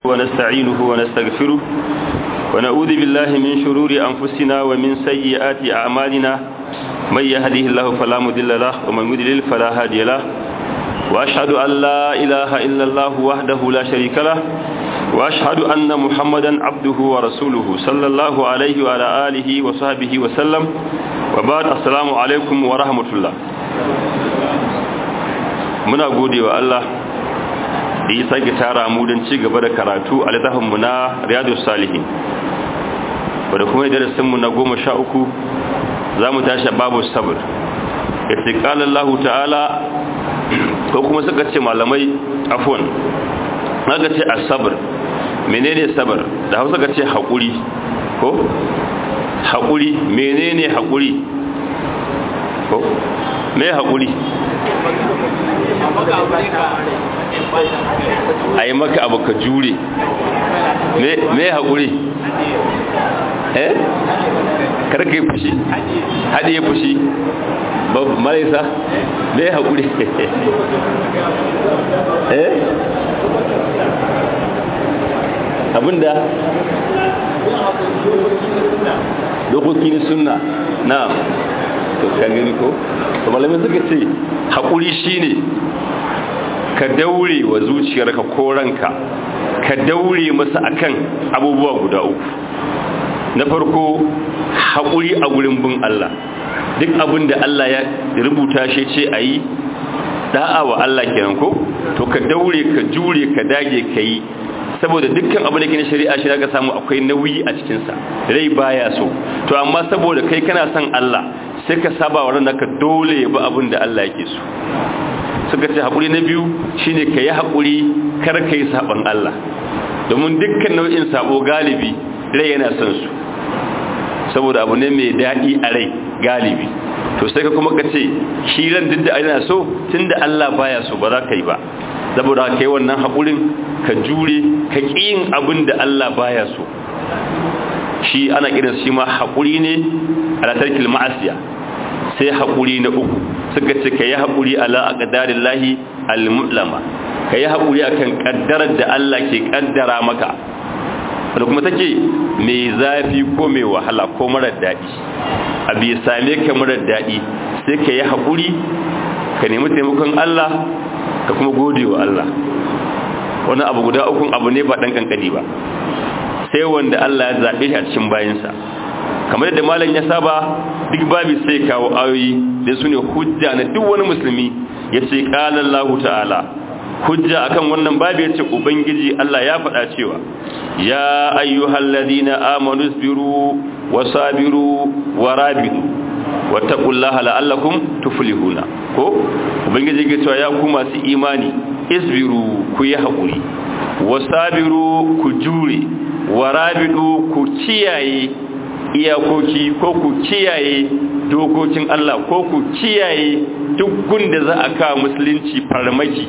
ونستعينه ونستغفره ونعوذ بالله من شرور أنفسنا ومن سيئات أعمالنا من يهده الله فلا مضل له ومن يضلل فلا هادي له وأشهد أن لا إله إلا الله وحده لا شريك له وأشهد أن محمدا عبده ورسوله صلى الله عليه وعلى آله وصحبه وسلم وبعد السلام عليكم ورحمة الله muna gode wa Allah da ya sake tara mu don ci gaba da karatu a littafinmu na riyadu salihin wadda kuma darasinmu na goma sha uku za mu tashi babu sabir ya ce ƙalallahu ta'ala ko kuma suka ce malamai afon aka ce a sabir menene sabir da hausa ka ce haƙuri ko haƙuri menene haƙuri ko me haƙuri a yi maka abu ka jure me haƙuri eh karka yi fushi haɗe ya fushi marisa me haƙuri eh abinda dokokin sunna na to kan gani ko to malamin suka ce haƙuri shine ka daure wa zuciyarka ko ranka ka daure masa akan abubuwa guda uku na farko haƙuri a gurin bin Allah duk abin da Allah ya rubuta shi ce a yi da'a wa Allah kenan ko to ka daure ka jure ka dage ka yi saboda dukkan abin da ke na shari'a shi ka samu akwai nauyi a cikinsa rai baya so to amma saboda kai kana son Allah sai ka saba wa ranka dole ya bi abin da Allah yake so suka ce haƙuri na biyu shine ka yi haƙuri kar ka yi saɓon Allah domin dukkan nau'in saɓo galibi rai yana son su saboda abu ne mai daɗi a rai galibi to sai ka kuma ka ce shi ran duk da yana so tun da Allah baya so ba za ka yi ba saboda ka yi wannan haƙurin ka jure ka ƙi yin abin da Allah baya so shi ana kiran shi ma haƙuri ne a tarkil ma'asiya sai haƙuri na uku suka ce ka yi haƙuri ala a ƙadarin lahi al-mutlama ka yi haƙuri akan ƙaddarar da Allah ke ƙaddara maka da kuma take mai zafi ko mai wahala ko marar daɗi abu ya same ka marar daɗi sai ka yi haƙuri ka nemi taimakon Allah ka kuma gode wa Allah wani abu guda ukun abu ne ba ɗan ƙanƙani ba sai wanda Allah ya zaɓe shi a cikin bayansa kamar yadda malam ya saba duk babi sai kawo ayoyi da su ne hujja na duk wani musulmi ya ce ƙalallahu ta'ala hujja akan wannan babi ya ce ubangiji Allah ya faɗa cewa ya ayyuhal ladina amanu isbiru wa sabiru wa rabidu wattaqullaha la'allakum tuflihuna ko ubangiji ya cewa ya ku masu imani isbiru ku yi haƙuri wa sabiru ku jure wa rabidu ku kiyaye iyakoki ko ku kiyaye dokokin Allah ko ku kiyaye duk gunda za a kawo musulunci farmaki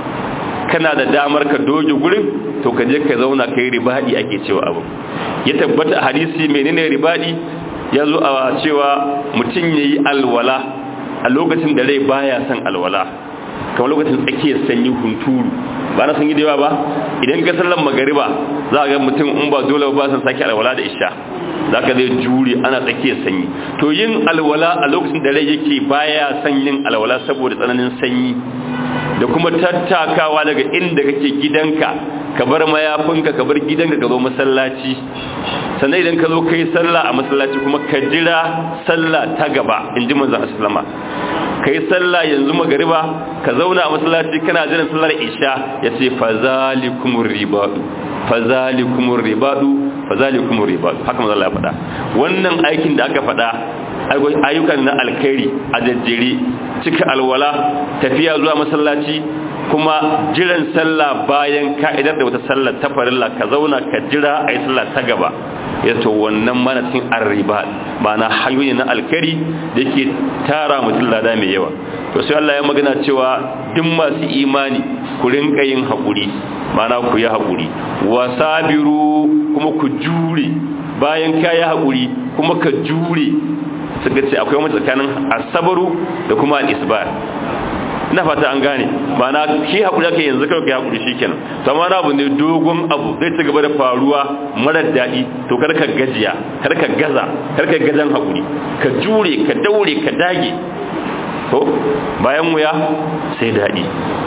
kana da damar ka doge gurin to ka je ka zauna kai ribadi ake cewa abu ya tabbata a hadisi menene ribadi ya zo a cewa mutum yayi alwala a lokacin da rai baya son alwala kamar lokacin tsakiyar sanyi hunturu ba na sanyi da yawa ba idan ka sallan magariba za a ga mutum in ba dole ba san sake alwala da isha za ka zai jure ana tsakiyar sanyi to yin alwala a lokacin da rai yake baya son yin alwala saboda tsananin sanyi da kuma tattakawa daga inda kake gidanka ka bar mayafinka ka bar gidanka ka zo masallaci sannan idan ka zo kai sallah a masallaci kuma ka jira sallah ta gaba in ji manzon sallama ka yi sallah yanzu magariba ka zauna a masallaci kana jiran sallar isha ya ce fazalikumur ribadu fazalikumur ribadu fazalikumur ribadu haka manzo Allah ya faɗa wannan aikin da aka faɗa ayyukan na alkhairi a jajjere cika alwala tafiya zuwa masallaci kuma jiran sallah bayan ka'idar da wata sallar ta farilla ka zauna ka jira a yi sallah ta gaba ya to wannan mana cikin arriba na hanyoyi na alkari da ke tara mutum lada mai yawa to sai Allah ya magana cewa duk masu imani ku rinka yin haƙuri mana ku yi haƙuri wa sabiru kuma ku jure bayan ka yi haƙuri kuma ka jure suka ce akwai wani tsakanin asabaru da kuma al'isbar na fata an gane ba na shi haƙuri aka yanzu kawai ka haƙuri shi kenan to amma abu ne dogon abu zai ci gaba da faruwa marar daɗi to kar ka gajiya kar ka gaza kar ka gazan haƙuri ka jure ka daure ka dage to bayan wuya sai daɗi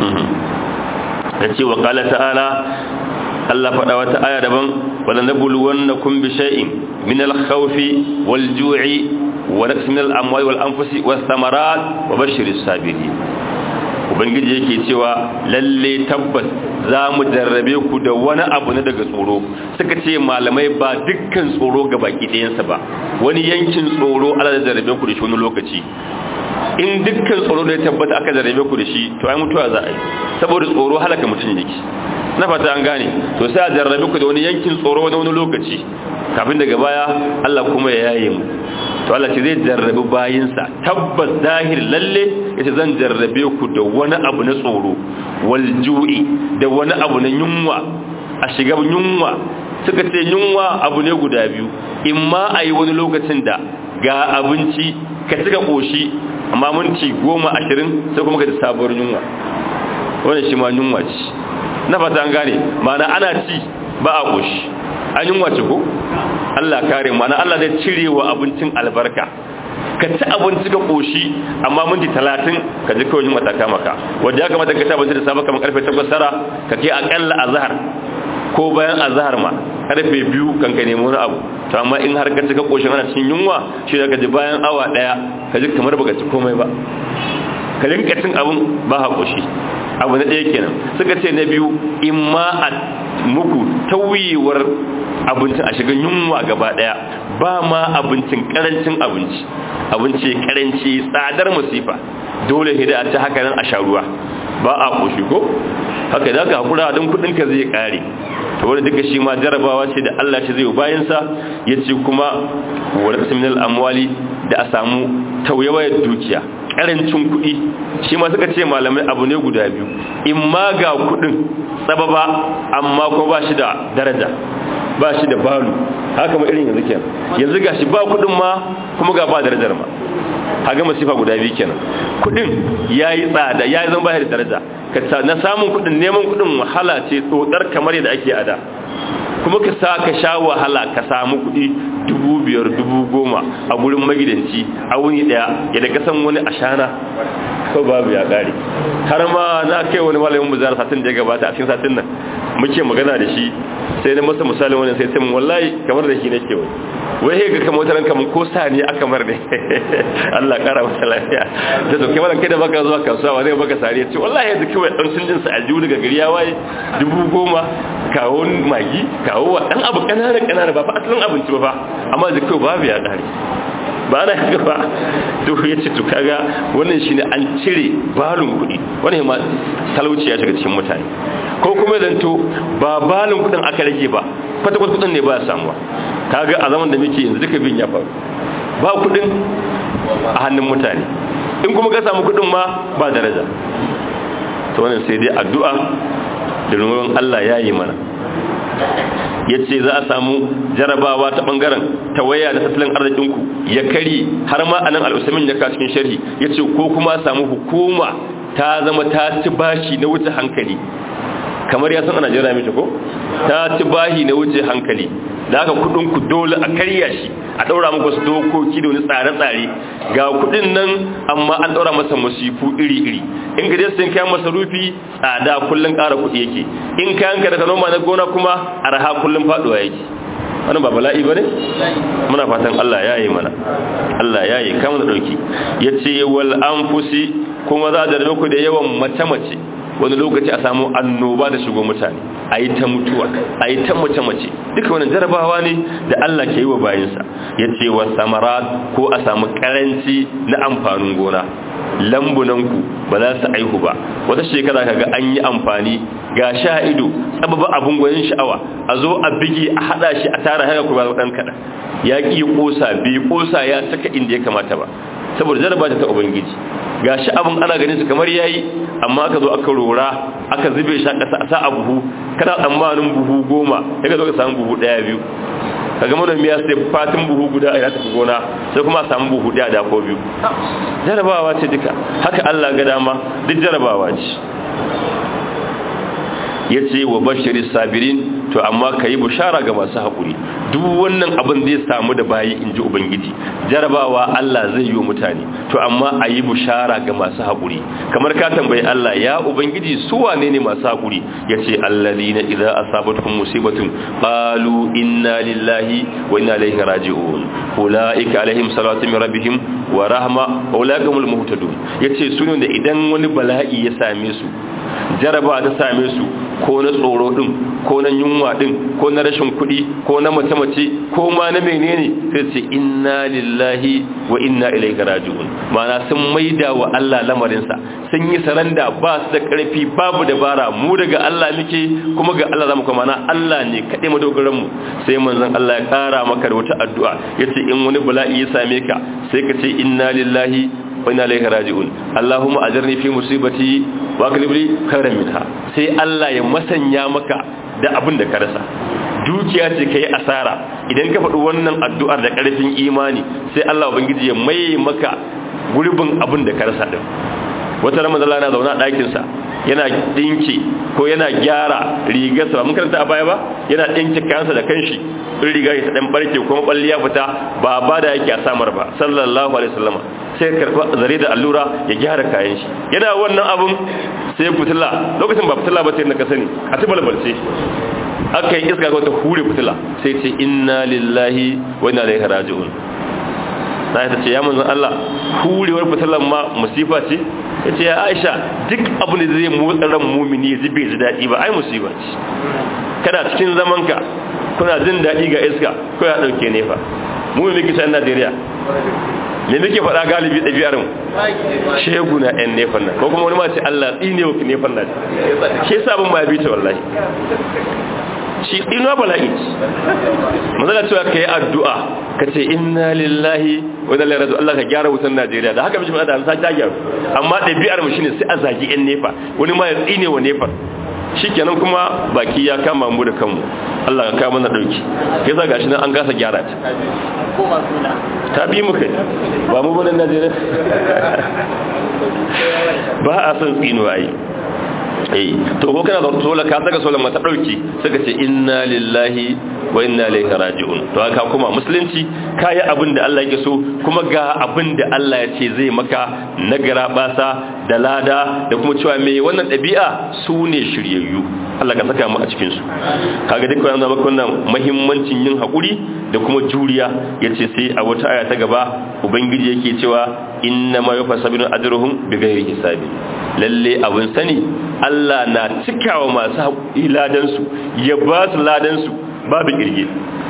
ta ce wa ƙala ta'ala Allah faɗa wata aya daban wala nabluwannakum bi shay'in min al-khawfi wal ju'i wa naqsin min al-amwali wal anfusi was thamarat wa bashiris sabirin ubangiji yake cewa lalle tabbas za mu jarrabe ku da wani abu na daga tsoro suka ce malamai ba dukkan tsoro ga baki ɗayansa ba wani yankin tsoro ala da jarrabe ku da shi wani lokaci in dukkan tsoro da ya tabbata aka jarrabe ku da shi to ai mutuwa za a yi saboda tsoro halaka mutum yake na fata an gane to sai a jarrabe ku da wani yankin tsoro wani wani lokaci kafin daga baya Allah kuma ya yaye mu to Allah ce zai jarrabe bayinsa tabbas zahir lalle yace zan jarrabe ku da wani abu na tsoro wal ju'i da wani abu na yunwa a shiga yunwa suka ce yunwa abu ne guda biyu imma a yi wani lokacin da ga abinci ka cika koshi amma minti goma ashirin sai kuma ka ji sabuwar yunwa wannan shi ma yunwa ce na fata an gane ma'ana ana ci ba a koshi an yunwa ce ko Allah kare ma'ana Allah zai cire wa abincin albarka ka ci abinci ka koshi amma minti talatin ka ji kawai yunwa ta kama ka wanda ya kamata ka ci abinci da safe kamar karfe takwas tara ka ke akalla azhar ko bayan azhar ma karfe biyu kan ka nemi wani abu to amma in har ka ci ka koshi ana cikin yunwa shi da ka ji bayan awa daya ka ji kamar baka ci komai ba ka rinka cin abun ba ha koshi abu na ɗaya kenan suka ce na biyu in ma a muku tauyewar abincin a shiga yunwa gaba ɗaya ba ma abincin karancin abinci abinci karanci tsadar masifa dole hida a ta haka nan a sha ruwa ba a koshi ko haka da ka hakura don kudin ka zai kare to wanda duka shi ma jarabawa ce da Allah shi zai yi bayan sa yace kuma wa rasminal amwali da a samu tauyawar dukiya karancin kuɗi shi ma suka ce malamai abu ne guda biyu in ma ga kuɗin tsababa amma ko ba shi da daraja ba shi da balu haka ma irin yanzu kenan yanzu ga shi ba kuɗin ma kuma ga ba darajar ma haga masifa guda biyu kenan kuɗin ya yi tsada ya yi zan ba da daraja na samun kuɗin neman kuɗin wahala ce tsotsar kamar yadda ake ada kuma ka sa ka sha wahala ka samu kuɗi dubu biyar dubu goma a gurin magidanci a wuni ɗaya yadda ka san wani ashana ko babu ya ƙare har ma na kai wani malamin mu zara satin da ya gabata a cikin satin nan muke magana da shi sai na masa misalin wani sai sai wallahi kamar da shi nake wani wai he ga kamar wata kamar ko sa ne aka mar ne Allah kara masa lafiya da to kai kai da baka zuwa kasuwa ba zai baka sare ce wallahi yanzu kawai dan sun jin sa aljihu daga gari ya waye dubu goma kawo magi kawo wa dan abu kanana kanana ba fa asalin abinci ba fa amma da kai babu ya kare ba na haka ba to ya ce to kaga wannan shine an cire balun kuɗi wannan ma talauci ya shiga cikin mutane ko kuma zanto ba balun kuɗin aka rage ba kwata kwata kuɗin ne ba samuwa kaga a zaman da muke yanzu duka bin ya faru ba kuɗin a hannun mutane in kuma ka samu kuɗin ma ba daraja to wannan sai dai addu'a da ruwan Allah ya yi mana ya ce za a samu jarabawa ta bangaren tawaya da tattalin arzikinku ya kari har ma anan al'usamin ya cikin sharhi ya ce ko kuma samu hukuma ta zama ta ci bashi na wuce hankali kamar ya san a najeriya mace ko ta ci bashi na wuce hankali da aka kudinku dole a karya shi a daura muku wasu dokoki da wani tsare-tsare ga kudin nan amma an daura masa masifu iri-iri in ka je sayan kayan masarufi tsada kullun ƙara kuɗi yake in kayan ka daga noma na gona kuma arha kullun faduwa yake wannan ba bala'i bane muna fatan Allah ya yi mana Allah ya yi kama da dauki yace wal anfusi kuma za da ku da yawan mace-mace wani lokaci a samu annoba da shigo mutane a yi ta mutuwa a yi ta mace-mace duka wani jarabawa ne da Allah ke yi wa bayansa ya ce wa samara ko a samu karanci na amfanin gona lambunanku ba za su aihu ba wata shekara kaga an yi amfani ga sha ido tsababa abin gwanin sha'awa a zo a bige a hada shi a tara haka kuma dan kada ya ki kosa bai kosa ya saka inda ya kamata ba saboda jaraba ta ubangiji ga shi abin ana ganin su kamar yayi amma aka zo aka rora aka zube shi a ƙasa a sa a buhu kana tsammanin buhu goma ya zo ka samu buhu ɗaya biyu kaga manomi ya sai fatin buhu guda a tafi gona sai kuma a samu buhu daya da ko biyu jarabawa ce duka haka Allah ga dama duk jarabawa ce ya ce wa bashirin sabirin to amma ka yi bushara ga masu haƙuri duk wannan abin zai samu da bayi in ji ubangiji jarabawa Allah zai yi wa mutane to amma a yi bushara ga masu haƙuri kamar ka tambayi Allah ya ubangiji su wane ne masu haƙuri ya ce allazi na idza asabatuhum musibatun qalu inna lillahi wa inna ilaihi raji'un ulaika alaihim salatu min rabbihim wa rahma wa ulaika humul muhtadun yace su ne da idan wani bala'i ya same su jaraba ta same su ko na tsoro din ko na yunwa din ko na rashin kuɗi ko na mace-mace ko ma na menene sai ce inna lillahi wa inna ilaihi raji'un ma'ana sun maida wa Allah lamarinsa sun yi saranda ba su da ƙarfi babu dabara mu daga Allah muke kuma ga Allah zamu kuma na Allah ne kaɗai madogaran mu sai manzon Allah ya ƙara maka da wata addu'a yace in wani bala'i ya same ka sai ka ce inna lillahi wa inna ilaihi raji'un Allahumma ajirni fi musibati wa aklibli khairan minha sai Allah ya masanya maka da abin da ka rasa dukiya ce kai asara idan ka faɗi wannan addu'ar da ƙarfin imani sai Allah ubangiji ya mai maka gurbin abin da ka rasa din wata ramadan Allah na zauna a ɗakin sa yana dinki ko yana gyara rigarsa ba mun karanta a baya ba yana dinki kayansa da kanshi in riga ya dan barke kuma balliya fita ba ba da yake a samar ba sallallahu alaihi wasallam sai karba zare da allura ya gyara kayan shi yana wannan abun sai fitila lokacin ba fitila ba sai na kasani a tibalbalce aka yi iska ga wata hure fitila sai ce inna lillahi wa inna ilaihi raji'un sai ta ce ya manzon Allah hurewar fitilan ma musifa ce ya ce ya Aisha duk abu da zai motsa ran mumini ya ji bai ji daɗi ba ai musiba ce kada cikin zamanka kuna jin daɗi ga iska ko ya ɗauke nefa mu mai muke san Najeriya me muke faɗa galibi ɗabi'ar mu shegu na ɗan nefan nan ko kuma wani ma ce Allah tsine wa nefan nan shi yasa abin ma ya bi ta wallahi shi ina bala'i mazala cewa ka yi addu'a ka ce inna lillahi wa inna ilaihi Allah ka gyara wutan Najeriya da haka bishi da an sa ta gyaru amma ɗabi'ar mu shine sai a zagi ƴan nefa wani ma ya tsine wa nefa shikenan kuma baki ya kama mu da kanmu Allah ka kawo mana dauki kai za gashi nan an gasa gyara ta ta bi mu kai ba mu bane Najeriya ba a san tsino ai eh to ko kana da sola ka saka sola mata dauki suka ce inna lillahi wa inna ilaihi raji'un to haka kuma musulunci kai abin da Allah yake so kuma ga abin da Allah ya ce zai maka nagara basa da lada da kuma cewa me wannan dabi'a su ne shiryayyu Allah ka saka mu a cikin su kaga duk wannan maka wannan muhimmancin yin hakuri da kuma juriya yace sai a wata aya ta gaba ubangiji yake cewa inna ma yufasabinu ajruhum bighairi hisabi lalle abun sani Allah na cikawa masu haƙuri ladansu ya ba su ladansu babu ƙirge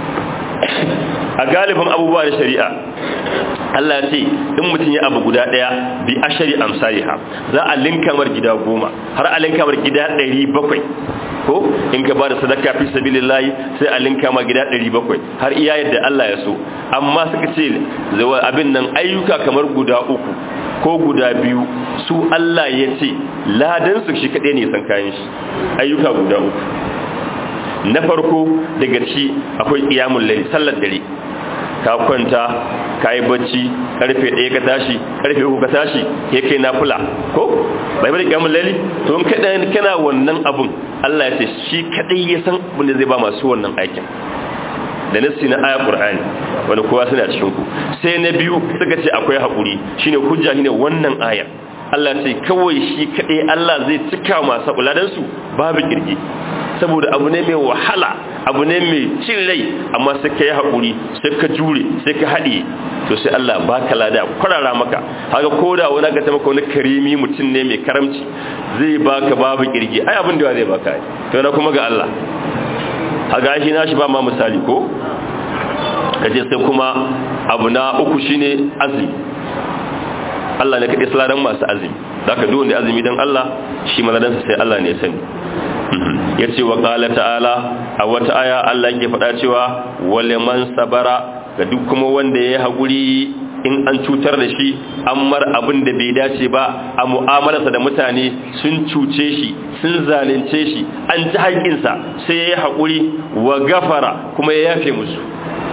a galibin abubuwa da shari'a Allah ce in mutum ya abu guda ɗaya bi ashari amsaliha za a linkamar gida goma har a linkamar gida ɗari bakwai ko in ka ba da sadaka fi sabilillahi sai a linkama gida ɗari bakwai har iya yadda Allah ya so amma suka ce abin nan ayyuka kamar guda uku ko guda biyu su Allah ya ce ladansu shi kaɗai ne san kayan shi ayyuka guda uku na farko daga ci akwai ƙiyamun lai sallar dare ka kwanta ka yi bacci karfe ɗaya ka tashi karfe uku ka tashi ya kai na fula ko bai bada ƙiyamun lai to in kaɗa kana wannan abun Allah ya ce shi kaɗai ya san abin da zai ba masu wannan aikin da nassi na aya qur'ani wanda kowa suna cikin ku sai na biyu suka ce akwai hakuri shine hujja shine wannan ayar Allah ce kawai shi kadai Allah zai cika masu uladan su babu kirki saboda abu ne mai wahala abu ne mai cin rai amma sai ka yi hakuri sai ka jure sai ka haɗe to sai Allah baka lada kwarara maka haka koda wani aka ta maka wani karimi mutum ne mai karamci zai baka babu kirki ai abin da zai baka to na kuma ga Allah a gashi na shi ba ma misali ko kaje sai kuma abu na uku shine azumi Allah ne kaɗai salaran masu azumi da ka duwanda azumi don Allah shi maladansa sai Allah ne sani ya ce wa ƙala ta'ala a wata aya Allah ke faɗa cewa wale man sabara ga duk kuma wanda ya yi haƙuri in an cutar da shi an mar abin da bai dace ba a mu'amalarsa da mutane sun cuce shi sun zalunce shi an ji haƙinsa sai ya yi haƙuri wa gafara kuma ya yafe musu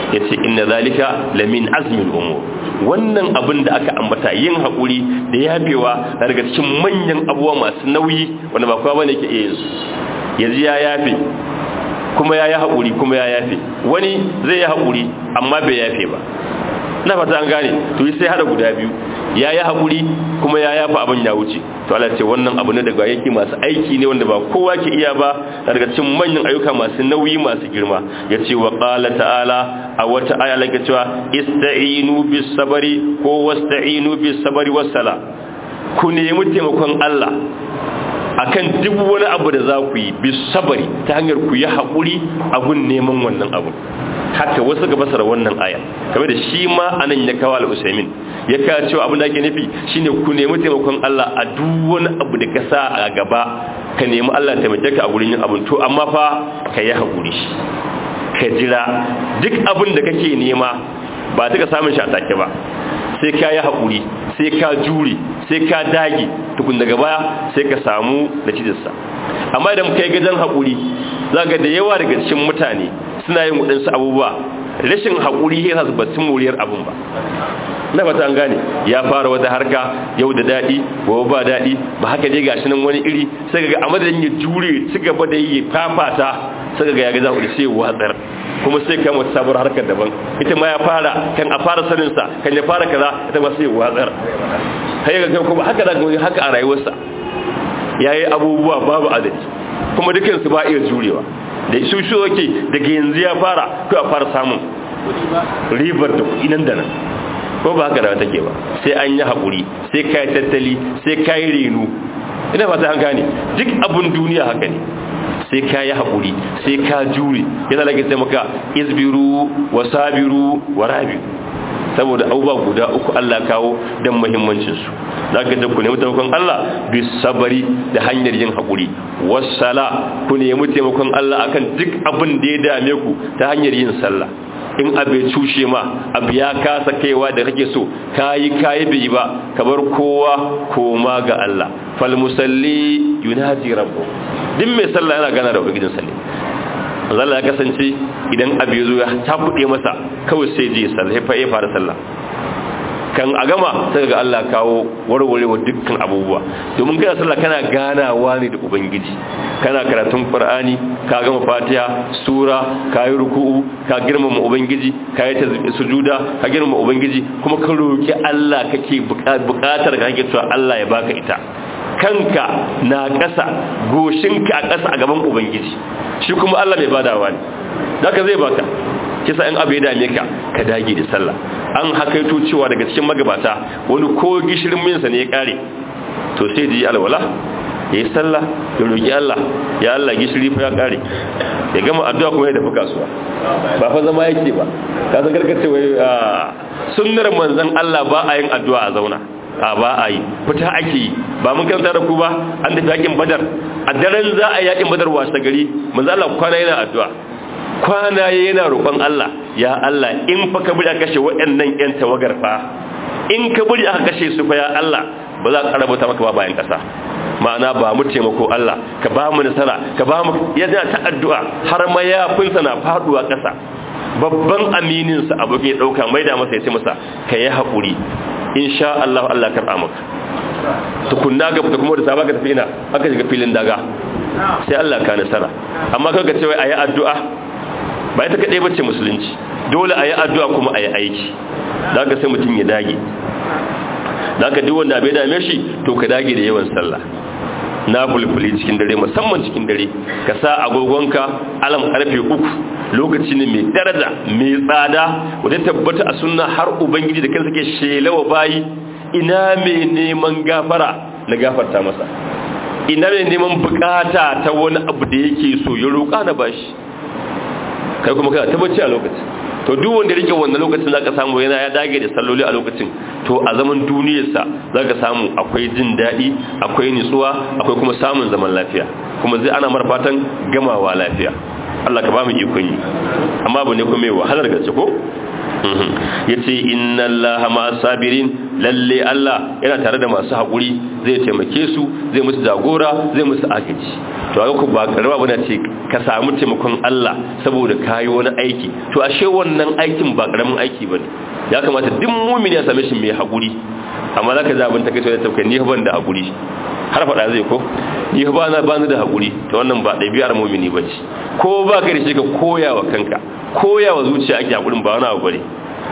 yace inna zalika lamin azmil umur wannan abin da aka ambata yin haƙuri da yafewa daga cikin manyan abubuwa masu nauyi wanda ba kowa bane ke iya yin su yanzu ya yafe kuma ya yi haƙuri kuma ya yafe wani zai yi haƙuri amma bai yafe ba na fata an gane to sai hada guda biyu ya yi haƙuri kuma ya yafa abin ya wuce to Allah ce wannan abu ne daga yake masu aiki ne wanda ba kowa ke iya ba daga cikin manyan ayyuka masu nauyi masu girma ya ce wa ƙala ta'ala a wata aya lake cewa ista'inu bis sabari ko wasta'inu bis sabari wassala ku nemi taimakon Allah akan duk wani abu da za ku yi bis sabari ta hanyar ku yi haƙuri abun neman wannan abu haka wasu ga basara wannan aya kamar da shi ma anan ya kawo al-usaimin ya kawo cewa abin da ake nufi shine ku nemi taimakon Allah a duk wani abu da ka sa a gaba ka nemi Allah taimake ka a gurin yin abin to amma fa ka yi haƙuri ka jira duk abin da kake nema ba ta samun shi a take ba sai ka yi haƙuri sai ka jure sai ka dage tukun daga baya sai ka samu da cikinsa amma idan kai gajen haƙuri za ga da yawa daga cikin mutane suna yin waɗansu abubuwa rashin haƙuri ya sa ba su moriyar abin ba na fata an gane ya fara wata harka yau da daɗi gobe ba daɗi ba haka dai gashi nan wani iri sai ga a madadin ya jure ci gaba da yi fafata sai ga ya ga za sai watsar kuma sai kan wata sabuwar harkar daban ita ma ya fara kan a fara sanin sa kan ya fara kaza ita ma sai watsar sai ga kuma haka da haka a rayuwarsa yayi abubuwa babu adadi kuma dukansu ba iya jurewa da su shi yake daga yanzu ya fara ko a fara samun ribar da kuɗi nan da nan ko ba haka da take ba sai an yi haƙuri sai ka yi tattali sai ka yi renu ina fata an gane duk abin duniya haka ne sai ka yi haƙuri sai ka jure yana lage sai maka isbiru wa sabiru wa rabi saboda abubuwa guda uku Allah kawo don muhimmancinsu za ka ku nemi taimakon Allah bi sabari da hanyar yin haƙuri wasala ku nemi taimakon Allah akan duk abin da ya dame ku ta hanyar yin sallah in abu ya cushe ma abu ya kasa kaiwa da kake so kayi kayi bai ba ka bar kowa koma ga Allah fal musalli yunaji rabbu din mai sallah yana gana da ubangijin sallah Allah ya kasance idan abu ya zo ya tafude masa kawai sai je sallah ya fara sallah kan a gama sai ga Allah kawo warwarewa dukkan abubuwa domin kana sallah kana ganawa ne da ubangiji kana karatun qur'ani ka gama fatiha sura ka yi ruku'u ka girmama ubangiji ka yi sujuda ka girmama ubangiji kuma ka roki Allah kake bukatar ka kake cewa Allah ya baka ita kanka na ƙasa goshinka a ƙasa a gaban ubangiji shi kuma Allah mai badawa ne zaka zai baka kisa in abu ya dame ka ka dage da sallah an hakaito cewa daga cikin magabata wani ko gishirin minsa ne ya kare to sai ji alwala ya yi sallah ya roƙi Allah ya Allah gishiri fa ya kare ya gama addu'a kuma ya tafi kasuwa ba fa zama yake ba ka san karkace wai sunnar manzon Allah ba a yin addu'a a zauna a ba a yi fita ake yi ba mun karanta da ku ba an tafi yakin badar a daren za a yi yakin badar wasa gari manzon Allah kwana yana addu'a kwana yana roƙon Allah ya Allah in fa ka buri aka kashe waɗannan ƴan tawagar fa in ka buri aka kashe su fa ya Allah ba za ka rabata maka ba bayan ƙasa ma'ana ba mu taimako Allah ka ba mu nasara ka ba mu yana ta addu'a har ma yafinsa na faduwa ƙasa babban aminin sa abokin ya dauka mai da masa ya ce masa ka yi haƙuri insha Allah Allah ka maka tukunna ga fita kuma da saba ka tafi ina aka shiga filin daga sai Allah ka nasara amma kaga ce wai ayi addu'a ba ita kaɗai bace musulunci dole a yi addu'a kuma a yi aiki za ka sai mutum ya dage za ka duk wanda bai dame shi to ka dage da yawan sallah na fulfuli cikin dare musamman cikin dare ka sa agogonka alam karfe uku lokaci ne mai daraja mai tsada wadda tabbata a sunna har ubangiji da kansa ke shelawa bayi ina mai neman gafara na gafarta masa ina mai neman bukata ta wani abu da yake so ya roƙa na bashi kai kuma kana tabbaci a lokacin to duk wanda rike wannan lokacin zaka samu yana ya dage da salloli a lokacin to a zaman duniyarsa zaka samu akwai jin daɗi akwai nutsuwa akwai kuma samun zaman lafiya kuma zai ana mar fatan gamawa lafiya Allah ka ba mu ikon yi amma abu ne kuma mai wahalar gaske ko yace inna allaha ma'as sabirin lalle Allah yana tare da masu haƙuri zai taimake su zai musu jagora zai musu agaji to ga ku ba karba bane ce ka samu taimakon Allah saboda kayi wani aiki to ashe wannan aikin ba karamin aiki bane ya kamata duk mu'mini ya same shi mai haƙuri amma zaka ji abin take so da tauka ni ban da haƙuri har faɗa zai ko ni ba na ba da haƙuri to wannan ba ɗabi'ar mu'mini bace ko ba ka da shi ka koya wa kanka koya wa zuciya ake haƙurin ba wani abu bane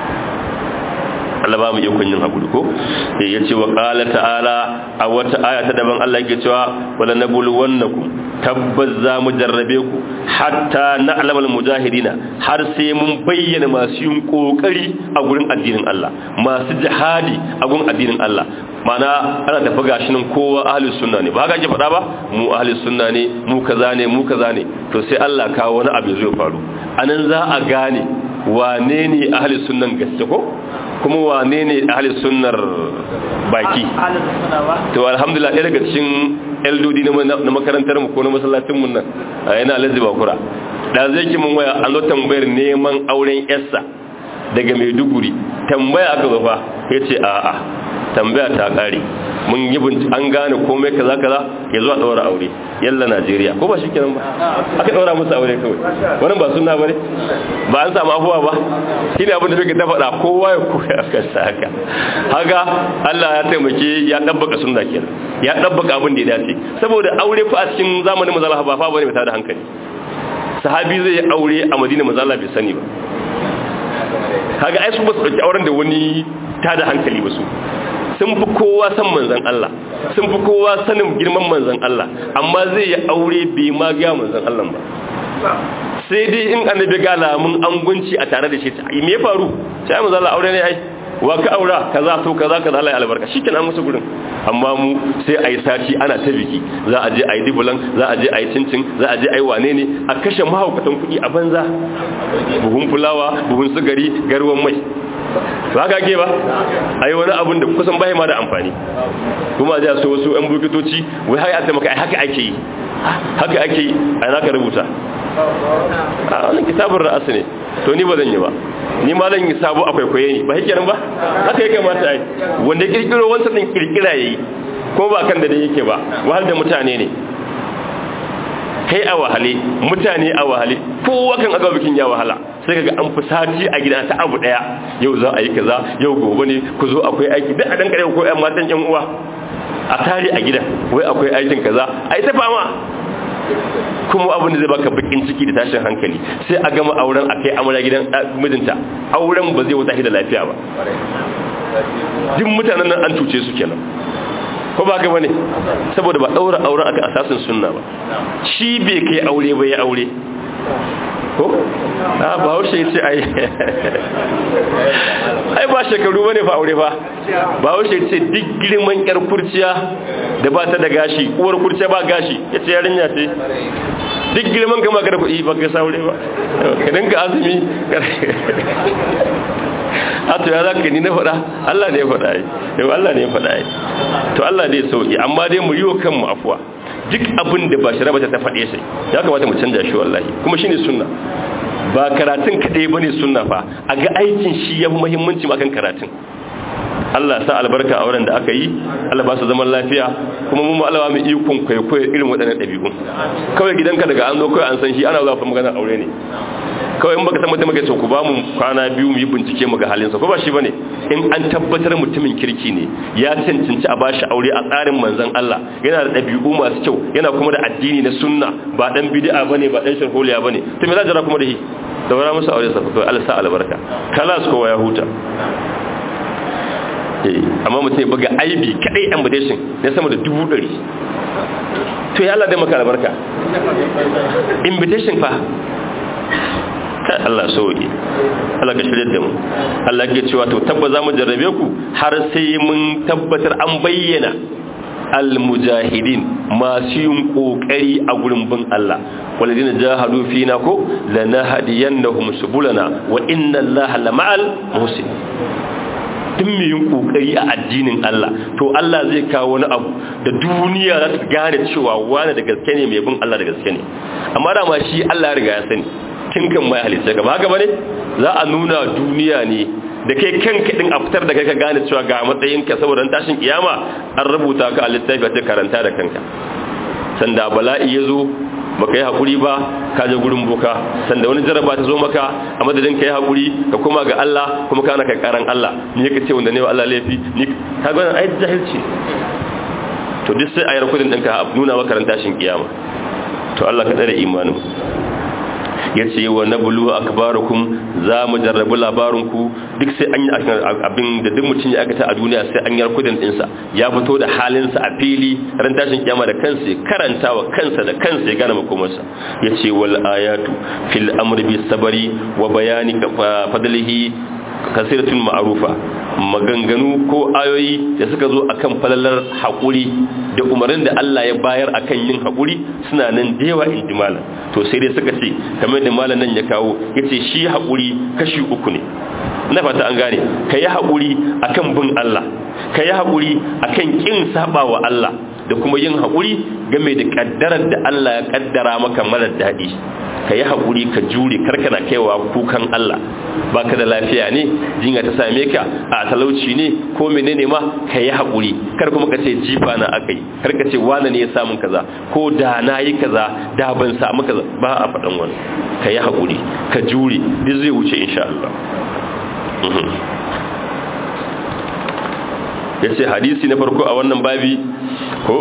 Allah ba mu ikon yin hakuri ko sai ya ce wa qala ta'ala a wata aya ta daban Allah yake cewa wala nabluwannakum tabbaz za mu jarrabe ku hatta na'lamal mujahidina har sai mun bayyana masu yin kokari a gurin addinin Allah masu jihadi a gurin addinin Allah mana ana tafi gashi nan kowa ahlus sunna ne ba haka ake faɗa ba mu ahlus sunna ne mu kaza ne mu kaza ne to sai Allah kawo wani abu zai faru anan za a gane wane ne ahlus sunnan gaske ko kuma wane ne ahli sunnar baki to alhamdulillah ɗaya daga cikin eldodi na makarantar mu ko na masallacin mun nan yana alhaji bakura da zai ki mun waya an zo tambayar neman auren yarsa daga maiduguri tambaya aka zo fa ya ce a'a tambaya ta ƙare mun yi an gane komai kaza kaza ya zo a ɗaura aure yalla najeriya ko ba shi kenan ba aka ɗaura musu aure kawai wannan ba suna bane ba an samu afuwa ba shi ne abin da suke ta faɗa kowa ya koya a kansa haka haka allah ya taimake ya ɗabbaka sunna kenan ya ɗabbaka abin da ya dace saboda aure fa a cikin zamanin mazala ba fa bane mai tada hankali sahabi zai yi aure a madina mazala bai sani ba kaga ai su ba su ɗauki auren da wani tada hankali ba su sun fi kowa san manzan Allah sun fi kowa sanin girman manzan Allah amma zai yi aure bai ma ga manzan Allah ba sai dai in annabi ga lamun angunci a tare da shi me ya faru sai manzan Allah aure ne ai wa ka aura kaza to kaza kaza Allah ya albarka shikenan musu gurin amma mu sai ayi sati ana ta biki za a je ayi dibulan za a je ayi cincin za a je ayi wane ne a kashe mahaukatan kuɗi a banza buhun fulawa buhun sugari garwan mai ba ka ke ba ai wani abun da kusan bai ma da amfani kuma zai so wasu yan bukitoci wai har a taimaka ai haka ake yi haka ake yi ai naka rubuta a wannan kitabun ra'asu ne to ni ba zan yi ba ni ma zan yi sabo akwai kwaye ne ba hikenan ba haka ya kamata ai wanda kirkiro wancan din kirkira yayi ko ba kan da dai yake ba wahal da mutane ne kai a wahale mutane a wahale kowa kan aga bikin ya wahala sai kaga an fi sati a gida ta abu daya yau za a yi kaza yau gobe ne ku zo akwai aiki duk a dan kare ko ƴan matan ƴan uwa a tare a gida wai akwai aikin kaza ai ta fama kuma abin da zai baka bakin ciki da tashin hankali sai a gama auren a kai amara gidan mijinta auren ba zai wuta shi da lafiya ba duk mutanen nan an cuce su kenan ko ba ka bane saboda ba daura auren aka asasin sunna ba shi bai kai aure ba ya aure ko a ba haushe ya ce ai ai ba shekaru bane fa aure fa ba haushe ya ce duk girman yar kurciya da ba ta da gashi uwar kurciya ba gashi ya ce yarinya ce duk girman kama ka da kuɗi ba ka saure ba ka dinga azumi a to ya za ka ni na faɗa Allah ne ya faɗa yi yau Allah ne ya faɗa yi to Allah ne ya sauki amma dai mu yi wa kanmu afuwa duk abin da ba shi rabata ta faɗe sai ya kamata mu canja shi wallahi kuma shine sunna ba karatun kaɗai ba ne sunna fa a ga aikin shi ya fi muhimmanci akan karatun Allah sa albarka a wurin da aka yi Allah ba su zaman lafiya kuma mun Allah mu ikon kwaikwayo irin waɗannan ɗabi'un kawai gidanka daga an zo kawai an san shi ana zuwa fa magana aure ne kawai in baka san mutum kai ku ba mu kwana biyu mu yi bincike mu ga halinsa ko ba shi bane in an tabbatar mutumin kirki ne ya cancanci a bashi aure a tsarin manzon Allah yana da ɗabi'u masu kyau yana kuma da addini na sunna ba dan bid'a bane ba dan sharholiya bane to me za jira kuma da shi da wara musu aure sa kawai Allah sa albarka kalas kowa ya huta amma mutum ya buga aibi kadai invitation ya sama da dubu ɗari to ya Allah dai maka albarka invitation fa kai Allah sauki Allah ka shirye da mu Allah ke cewa to tabba za mu jarrabe ku har sai mun tabbatar an bayyana almujahidin masu yin kokari a gurin bin Allah walladina jahadu fina ko lanahdiyannahum subulana wa inna Allaha lama'al muhsin duk mai yin kokari a addinin Allah to Allah zai kawo wani abu da duniya za ta gane cewa wani da gaske ne mai bin Allah da gaske ne amma da ma shi Allah ya riga ya sani tun kan mai halitta ka ba haka bane za a nuna duniya ne da kai kanka din a fitar da kai ka gane cewa ga matsayinka saboda tashin kiyama an rubuta ka a littafi a karanta da kanka sanda bala'i ya zo baka yi haƙuri ba ka je gurin boka sanda wani jaraba ta zo maka a madadin ka yi haƙuri ka koma ga Allah kuma kana kai karan Allah ni ka ce wanda ne wa Allah laifi ni ka ga ai jahilci to duk sai ayar kudin ɗinka nuna maka ran tashin kiyama to Allah ka tsare imanin ya ce wa na bulu akbarukum za mu jarrabi labarinku duk sai an yi abin da duk mutum ya aikata a duniya sai an yar kudin ɗinsa ya fito da halinsa a fili ran tashin kiyama da kansa ya karanta wa kansa da kansa ya gane makomarsa ya ce wal ayatu fil amri bis sabari wa bayani fadlihi kasiratun ma'arufa maganganu ko ayoyi da suka zo akan falalar haƙuri da umarnin da Allah ya bayar akan yin haƙuri suna nan da yawa in ji malam to sai dai suka ce kamar da malam nan ya kawo ya ce shi haƙuri kashi uku ne na fata an gane ka yi haƙuri akan bin Allah ka yi haƙuri akan ƙin saba wa Allah da kuma yin haƙuri game da ƙaddarar da Allah ya ƙaddara maka marar daɗi ka yi haƙuri ka jure karkana kaiwa kukan Allah ba ka da lafiya ne jinya ta same ka a talauci ne ko menene ma ka yi haƙuri kar kuma ka ce jifa na aka yi kar ka ce wane ne ya samun kaza ko da na yi kaza da ban samu kaza ba a faɗan wani ka yi haƙuri ka jure duk zai wuce insha Allah ya ce hadisi na farko a wannan babi ko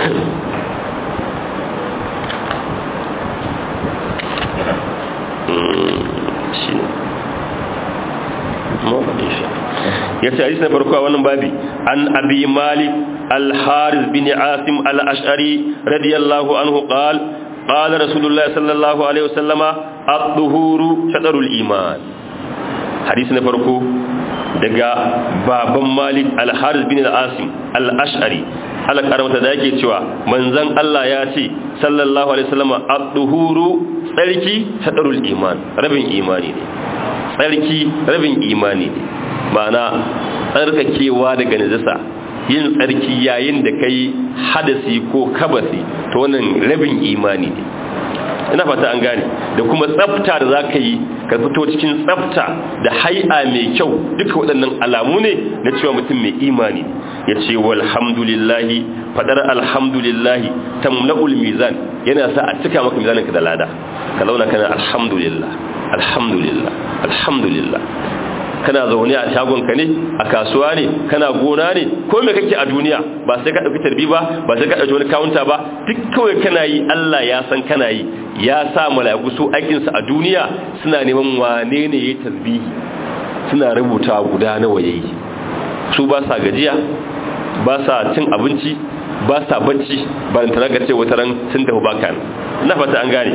ya ce hadisi na farko a wannan babi an abi malik al-haris bin asim al-ash'ari radiyallahu anhu qal qala rasulullah sallallahu alaihi wasallama at-tuhuru shatrul iman hadisi na farko daga baban malik al-haris bin al-asim al-ash'ari ala karamta da yake cewa manzon Allah ya ce sallallahu alaihi wasallama at-tuhuru tsarki shatrul iman rabin imani ne tsarki rabin imani ne ma'ana tsarkakewa daga najasa yin tsarki yayin da kai hadasi ko kabasi to wannan rabin imani ne ina fata an gane da kuma tsafta da zaka yi ka fito cikin tsafta da hai'a mai kyau duka waɗannan alamu ne na cewa mutum mai imani ya ce walhamdulillahi fadar alhamdulillahi tamla'ul mizan yana sa a cika maka mizaninka da lada ka launa kana alhamdulillah alhamdulillah alhamdulillah kana zaune a shagonka ne a kasuwa ne kana gona ne ko me kake a duniya ba sai ka dauki tarbi ba ba sai ka dauki wani counter ba duk kawai kana yi Allah ya san kana yi ya sa mala'iku su aikin su a duniya suna neman wane ne yayi tasbihi suna rubuta guda nawa yayi su ba sa gajiya ba sa cin abinci ba sa bacci ba tana ga ce wata ran sun tafi baka na fata an gane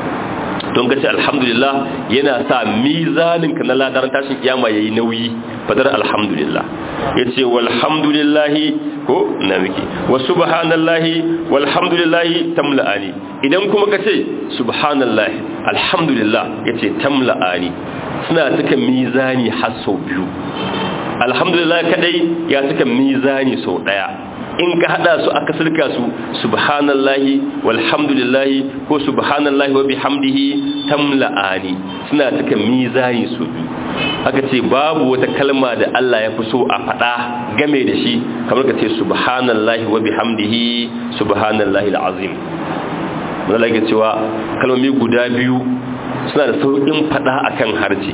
don gaci alhamdulillah yana sa mizaninka na ladaran tashin kiyama yayi nauyi fadar alhamdulillah yace walhamdulillahi ko na miki wa subhanallahi walhamdulillahi tamla'ani idan kuma kace subhanallahi alhamdulillah yace tamla'ani suna cika mizani har sau biyu alhamdulillah kadai ya cika mizani sau daya in ka hada su aka sulka su subhanallahi walhamdulillahi ko subhanallahi wa bihamdihi tamla'ani suna cika mizani su aka ce babu wata kalma da Allah ya fi so a fada game da shi kamar ka ce subhanallahi wa bihamdihi subhanallahi alazim wanda lake cewa kalmomi guda biyu suna da sauƙin fada akan harce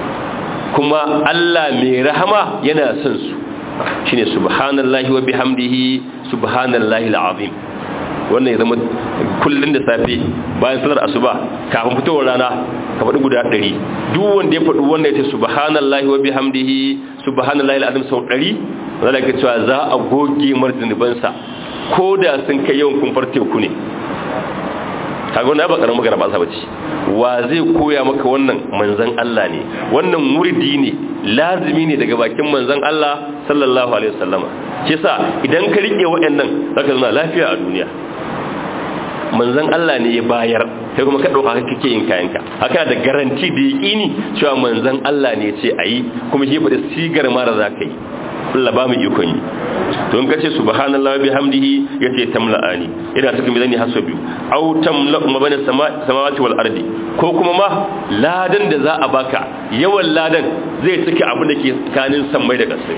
kuma Allah mai rahama yana son su shine subhanallahi wa bihamdihi subhanallahi alazim wannan ya zama kullun da safe bayan salar asuba kafin fitowar rana ka faɗi guda ɗari duk wanda ya faɗi wanda ya ce subhanallahi wa bihamdihi subhanallahi alazim sau ɗari wanda da cewa za a goge marzinubansa ko da sun kai yawan kumfar teku ne kaga wannan ba karamin magana ba sa bace wa zai koya maka wannan manzon Allah ne wannan muridi ne lazimi ne daga bakin manzon Allah sallallahu alaihi wasallama shi yasa idan ka rike waɗannan zaka zama lafiya a duniya manzon Allah ne ya bayar sai kuma ka dauka kake yin kayanka haka da garanti da yaqini cewa manzon Allah ne ya ce ayi kuma shi faɗi sigar mara zaka yi Allah ba mu ikon yi to in kace subhanallahi bihamdihi yace tamla'ani ina cikin bizani haso biyu aw tamla'u ma bana samawati wal ardi ko kuma ma ladan da za a baka yawan ladan zai cike abin da ke kanin sammai da kasai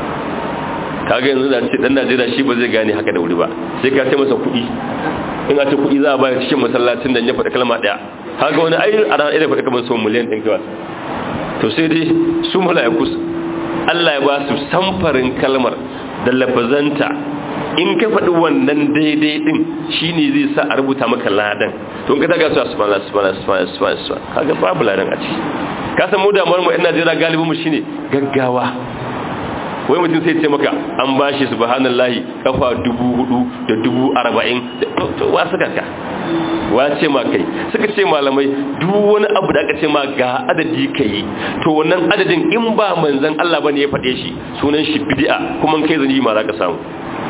kaga yanzu da ce dan Najeriya shi ba zai gane haka da wuri ba sai ka ce masa kuɗi in a ce kuɗi za a bayar cikin masallacin da ya faɗi kalma ɗaya kaga wani ai a ranar irin faɗi kamar sau miliyan ɗin kawai to sai dai su mala'iku Allah ya ba su samfarin kalmar da lafazanta in ka faɗi wannan daidai ɗin shine zai sa a rubuta maka ladan to in ka taga su subhanallah subhanallah subhanallah subhanallah kaga babu ladan a ciki ka san mu damuwar mu ina jira galibin mu shine gaggawa wai mutum sai ce maka an ba shi subhanallahi kafa dubu hudu da dubu arba'in to wa suka ka wa ce ma kai suka ce malamai duk wani abu da aka ce ma ga adadi ka yi to wannan adadin in ba manzan Allah bane ya faɗe shi sunan shi bid'a kuma kai zani ma za ka samu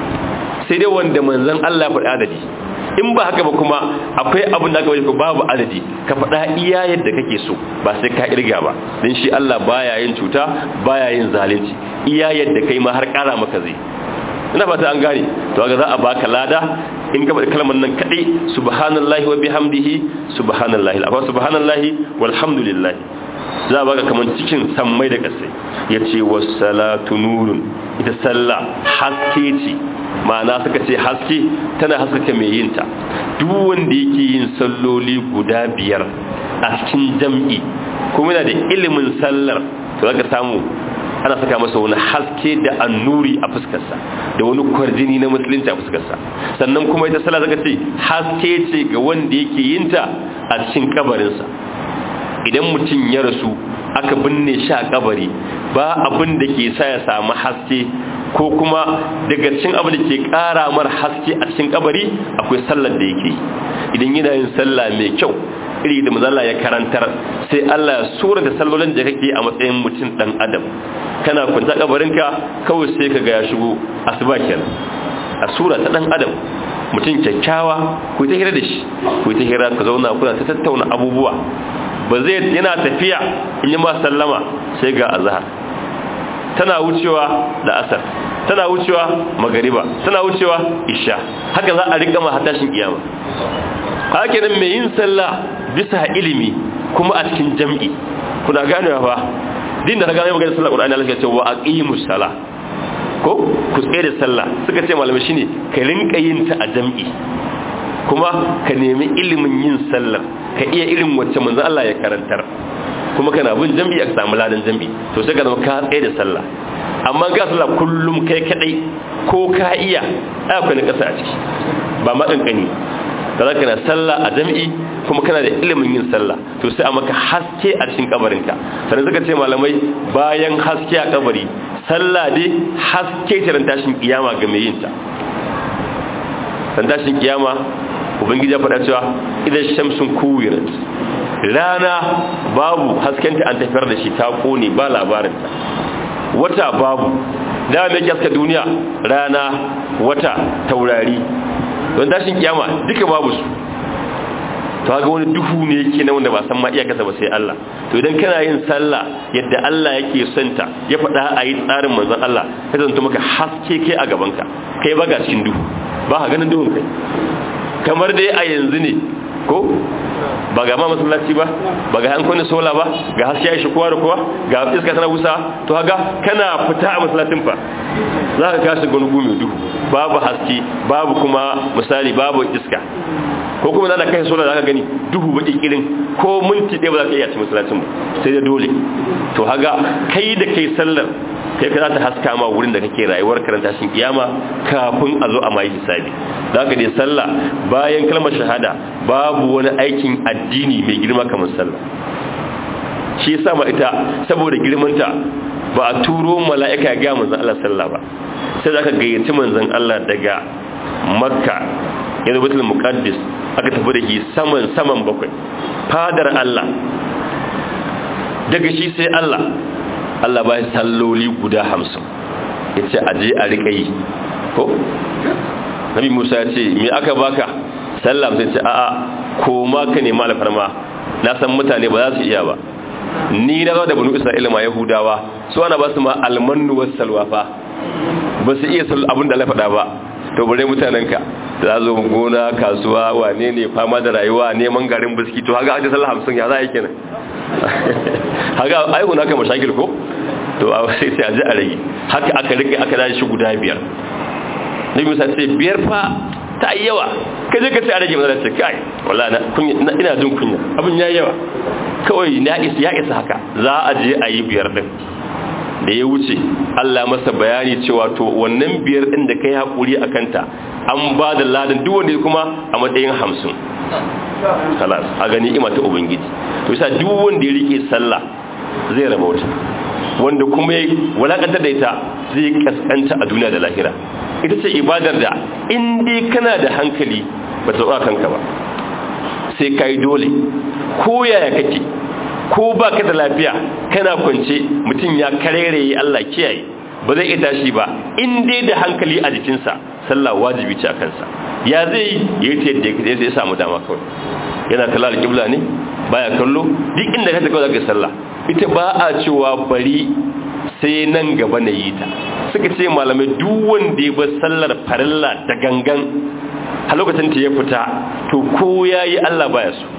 sai dai wanda manzan Allah ya faɗi adadi in ba haka ba kuma akwai abin da aka wajen babu adadi ka faɗa iya yadda kake so ba sai ka irga ba don shi Allah baya yin cuta baya yin zalunci iya yadda kai ma har ƙara maka zai ina fata an gane to ga za a baka lada in ka faɗi kalmar nan kaɗai subhanallahi wa bihamdihi subhanallahi akwai subhanallahi walhamdulillah za a baka kamar cikin sammai da ƙasai ya ce wasalatu nurun ita sallah haske ce ma'ana suka ce haske tana haskaka mai yinta duk wanda yake yin salloli guda biyar a cikin jam'i kuma yana da ilimin sallar to zaka samu ana saka masa wani haske da annuri a fuskarsa da wani kwarjini na musulunci a fuskarsa sannan kuma ita sallah zaka ce haske ce ga wanda yake yinta a cikin kabarinsa idan mutum ya rasu aka binne shi a kabari ba abin da ke sa ya samu haske ko kuma daga cikin abin da ke kara mar haske a cikin kabari akwai sallar da yake idan yana yin sallah mai kyau iri da mazalla ya karantar sai Allah ya sura da sallolin da kake a matsayin mutum dan adam kana kwanta kabarinka kawai sai ka ga ya shigo asuba kenan a sura ta dan adam mutum kyakkyawa ku ta hira da shi ku ta hira ka zauna kuna ta tattauna abubuwa ba zai yana tafiya in yi ma sallama sai ga azhar tana wucewa da asar tana wucewa magariba tana wucewa isha haka za a rika ma hatashin kiyama haka nan mai yin sallah bisa ilimi kuma a cikin jam'i kuna ganewa fa din da na gane magana sallah qur'ani Allah ya ce wa aqimus sala ko ku tsaye da sallah suka ce malamai shine ka rinka yin ta a jam'i kuma ka nemi ilimin yin sallar ka iya ilimin wacce manzo Allah ya karantar kuma kana bin jam'i a samu ladan jam'i to sai ka zama ka tsaye da sallah amma ga sallah kullum kai kadai ko ka iya akwai na kasa a ciki ba ma kankani da za ka na sallah a jam'i kuma kana da ilimin yin sallah to sai a maka haske a cikin kabarinka sannan suka ce malamai bayan haske a kabari sallah dai haske ta ran tashin kiyama ga mai yin ta ran tashin kiyama ubangiji ya faɗa cewa idan shamsun kuwirat rana babu haskenta an tafiyar da shi ta kone ba labarinta wata babu da mai kyaska duniya rana wata taurari don tashin kiyama duka babu su to ga wani duhu ne yake na wanda ba san ma iyakarsa ba sai Allah to idan kana yin sallah yadda Allah yake son ta ya faɗa a yi tsarin manzon Allah ka zanto maka haske kai a gabanka kai ba ga cikin duhu ba ka ganin duhun kai kamar dai a yanzu ne ko ba ga ma masallaci ba ba ga hankali sola ba ga haske ya shi kowa da kowa ga iska tana busa to haga kana fita a masallacin fa za ka kashi gungu mai duhu babu haske babu kuma misali babu iska ko kuma da kai sola za ka gani duhu baki kirin ko minti ɗaya ba za ka iya ci masallacin ba sai da dole to haga kai da kai sallar kai ka za ta haska ma wurin da kake rayuwar karanta shin kiyama kafin a zo a mai hisabi za ka dai sallah bayan kalmar shahada babu wani aikin addini mai girma kamar sallah shi yasa ma ita saboda girmanta ba a turo mala'ika ga manzon Allah sallah ba sai zaka gayyaci manzon Allah daga makka yanzu batul muqaddis aka tafi da shi saman saman bakwai fadar Allah daga shi sai Allah Allah ba salloli guda hamsin ya ce aje a riƙa yi ko? nabi musa ya ce me aka baka sallam sai ce a'a ko ma ka nema alfarma na san mutane ba za su iya ba ni na zo da banu isra'ila ma yahudawa su ana ba su ma almannu wasu salwa fa ba su iya abin da Allah faɗa ba to bare mutanen ka za zo gona kasuwa wane ne fama da rayuwa neman garin biski to haka aka sallah hamsin ya za a yi kenan haka aihu na kama shakil ko to a sai sai a ji a rage haka aka rike aka dace shi guda biyar na bisa ce biyar fa ta yi yawa ka je ka ce a rage mana ce kai wala na ina jin kunya abin ya yawa kawai na isa ya isa haka za a je a yi biyar din da ya wuce Allah masa bayani cewa to wannan biyar din da kai hakuri a kanta an ba da ladan duk wanda kuma a matsayin hamsin salas a gani ima ta ubangiji to yasa duk wanda ya rike sallah zai rabauta wanda kuma ya walakantar da ita zai kaskanta a duniya da lahira ita ce ibadar da in dai kana da hankali ba ta kanka ba sai kai dole ko yaya kake ko ba ka da lafiya kana kwance mutum ya karere Allah kiyaye ba zai iya tashi ba in dai da hankali a jikinsa sallah wajibi ce a kansa ya zai yi ta yadda ya samu dama kawai yana kalla alƙibla ne baya kallo duk inda ka kawai zaka sallah ita ba a cewa bari sai nan gaba na yi ta suka ce malamai duk wanda ya bar sallar farilla da gangan a lokacin ta ya fita to ko yayi Allah baya so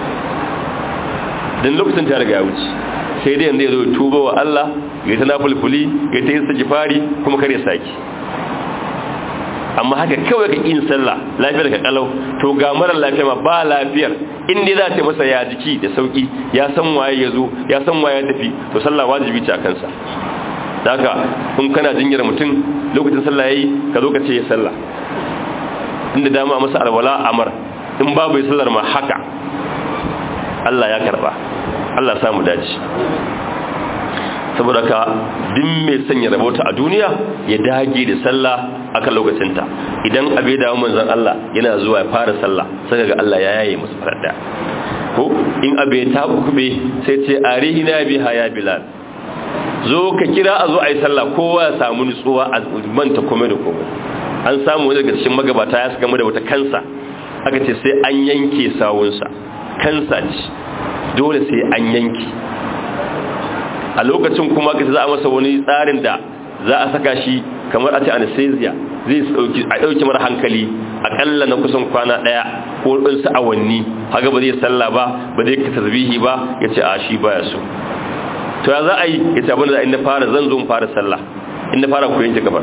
dan lokacin ta riga ya wuce sai dai yanzu ya zo tuba wa Allah ya ta nafulfuli ya ta yin sajifari kuma kare saki amma haka kawai ka yin sallah lafiyar ka kalau to ga mara lafiya ma ba lafiyar in dai za ta masa ya jiki da sauki ya san waye ya zo ya san waye ya tafi to sallah wajibi ce a kansa haka in kana jinyar mutum lokacin sallah yayi ka zo ka ce ya sallah inda dama masa alwala amar in babu sallar ma haka Allah ya karba Allah samu dace saboda ka din mai sanya rabota a duniya ya dage da sallah akan lokacinta idan abe da manzon Allah yana zuwa ya fara sallah sai ga Allah ya yaye musu farda ko in abe ta kube sai ce arihina biha ya bilal zo ka kira a zo a yi sallah kowa ya samu nutsuwa a manta komai da komai an samu wani daga cikin magabata ya saka mu da wata kansa aka ce sai an yanke sawunsa kansa ce dole sai an yanke a lokacin kuma ka za a masa wani tsarin da za a saka shi kamar a ce anesthesia zai a ɗauki mara hankali akalla na kusan kwana ɗaya ko ɗinsu awanni haka ba zai salla ba ba zai ka tasbihi ba ya ce a shi baya so to ya za a yi ya ce abin da in na fara zan zo fara sallah in na fara koyon gabar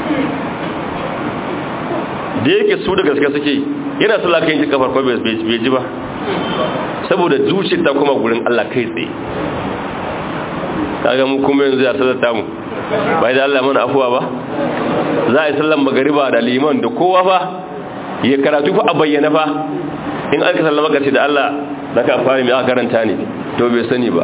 da yake su da gaske suke yana sallah kan yanke kafar ko bai ji ba saboda zuciyar ta kuma gurin Allah kai tsaye kaga mu kuma yanzu ya sallata mu bai da Allah mana afuwa ba za a yi sallan magariba da liman da kowa fa ya karatu fa a bayyana fa in aka sallama ka ce da Allah da ka fara mai aka karanta ne to bai sani ba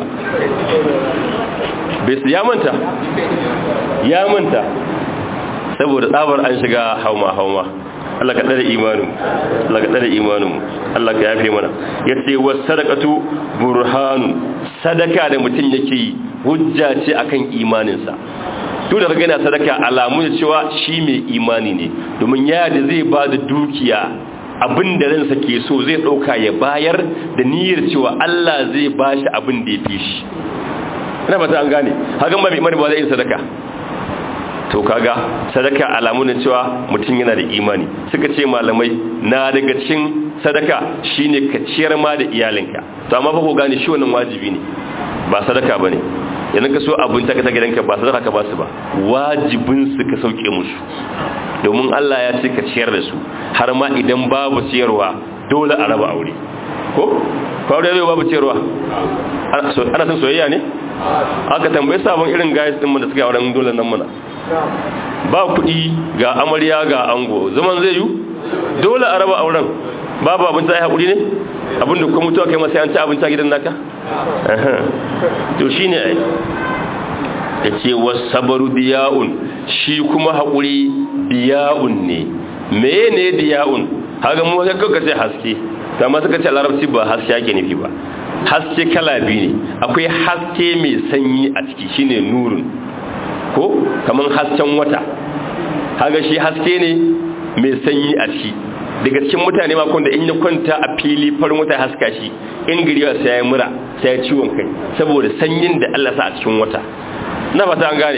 bai su ya manta ya manta saboda tsabar an shiga hauma hauma Allah ka tsare imanin Allah ka tsare imanin Allah ka yafe mana yace was sadaqatu burhanun sadaka da mutun yake yi hujja ce akan imaninsa duk da kaga sadaka alamu ne cewa shi mai imani ne domin ya da zai ba da dukiya abin da ransa ke so zai dauka ya bayar da niyyar cewa Allah zai bashi abin da ya fi shi ina fata an gane hakan ba mai imani ba zai yin sadaka to kaga sadaka alamu ne cewa mutum yana da imani suka ce malamai na daga cikin sadaka shine ka ciyar ma da iyalinka to amma fa ko gane shi wannan wajibi ne ba sadaka bane idan ka so abin ta ta gidanka ba sadaka ka ba su ba wajibin su ka sauke musu domin Allah ya ce ka ciyar da su har ma idan babu ciyarwa dole a raba aure ko ko aure zai babu ciyarwa ana son soyayya ne aka tambaye sabon irin guys din mu da suka auren dole nan muna ba kuɗi ga amarya ga ango zaman zai yi dole a raba auren babu abinci ai haƙuri ne abinda kuma mutuwa kai masu yanci abinci a gidan naka to shi ne da ce wasabaru diya'un shi kuma haƙuri diya'un ne meye ne diya'un haka mu wata kawai ce haske kama suka ce larabci ba haske ake nufi ba haske kala biyu ne akwai haske mai sanyi a ciki shine nurin ko kamar hasken wata haga shi haske ne mai sanyi a ciki daga cikin mutane makon da in ya kwanta a fili farin wata haska shi in giriwa sai ya mura sai ya ciwon kai saboda sanyin da Allah sa a cikin wata na fata an gane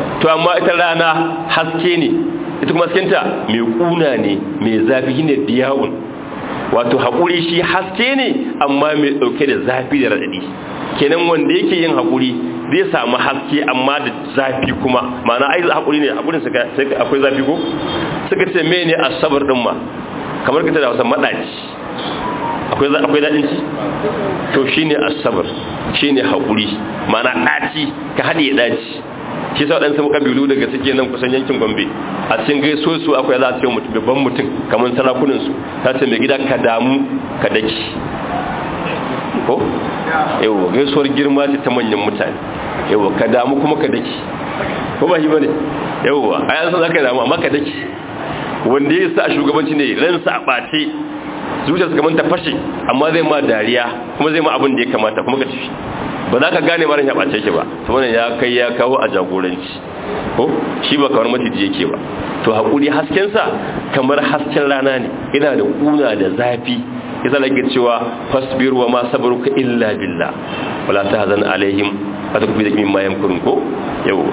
to amma ita rana haske ne ita kuma haskenta mai kuna ne mai zafi ne diyawun wato haƙuri shi haske ne amma mai ɗauke da zafi da raɗaɗi kenan wanda yake yin haƙuri zai samu haske amma da zafi kuma ma'ana ai haƙuri ne haƙurin sai akwai zafi ko suka ce me ne asabar ɗin ma kamar ka ta da wasa maɗaci akwai daɗin ci to shi ne asabar shi ne haƙuri ma'ana ɗaci ka haɗe ya ɗaci shi sa waɗansu ƙabilu daga suke nan kusan yankin gombe a cikin gaiso su akwai za su yi mutum babban mutum kamar sarakunansu ta ce mai gida ka damu ka daki ko yau gaisuwar girma ce ta manyan mutane yau ka damu kuma ka daki ko ba shi ba ne yau a yanzu za ka damu amma ka daki wanda ya sa shugabanci ne ransa a ɓace zuciyarsa kamar ta fashe amma zai ma dariya kuma zai ma abin da ya kamata kuma ka tafi ba za ka gane maran ya ɓace shi ba saboda ya kai ya kawo a jagoranci ko shi ba kamar maciji yake ba to haƙuri haskensa kamar hasken rana ne yana da ƙuna da zafi yasa lake cewa fasbir wa ma sabruka illa billah wala tahzan alaihim wata kufi da mimma yamkurun ko yawa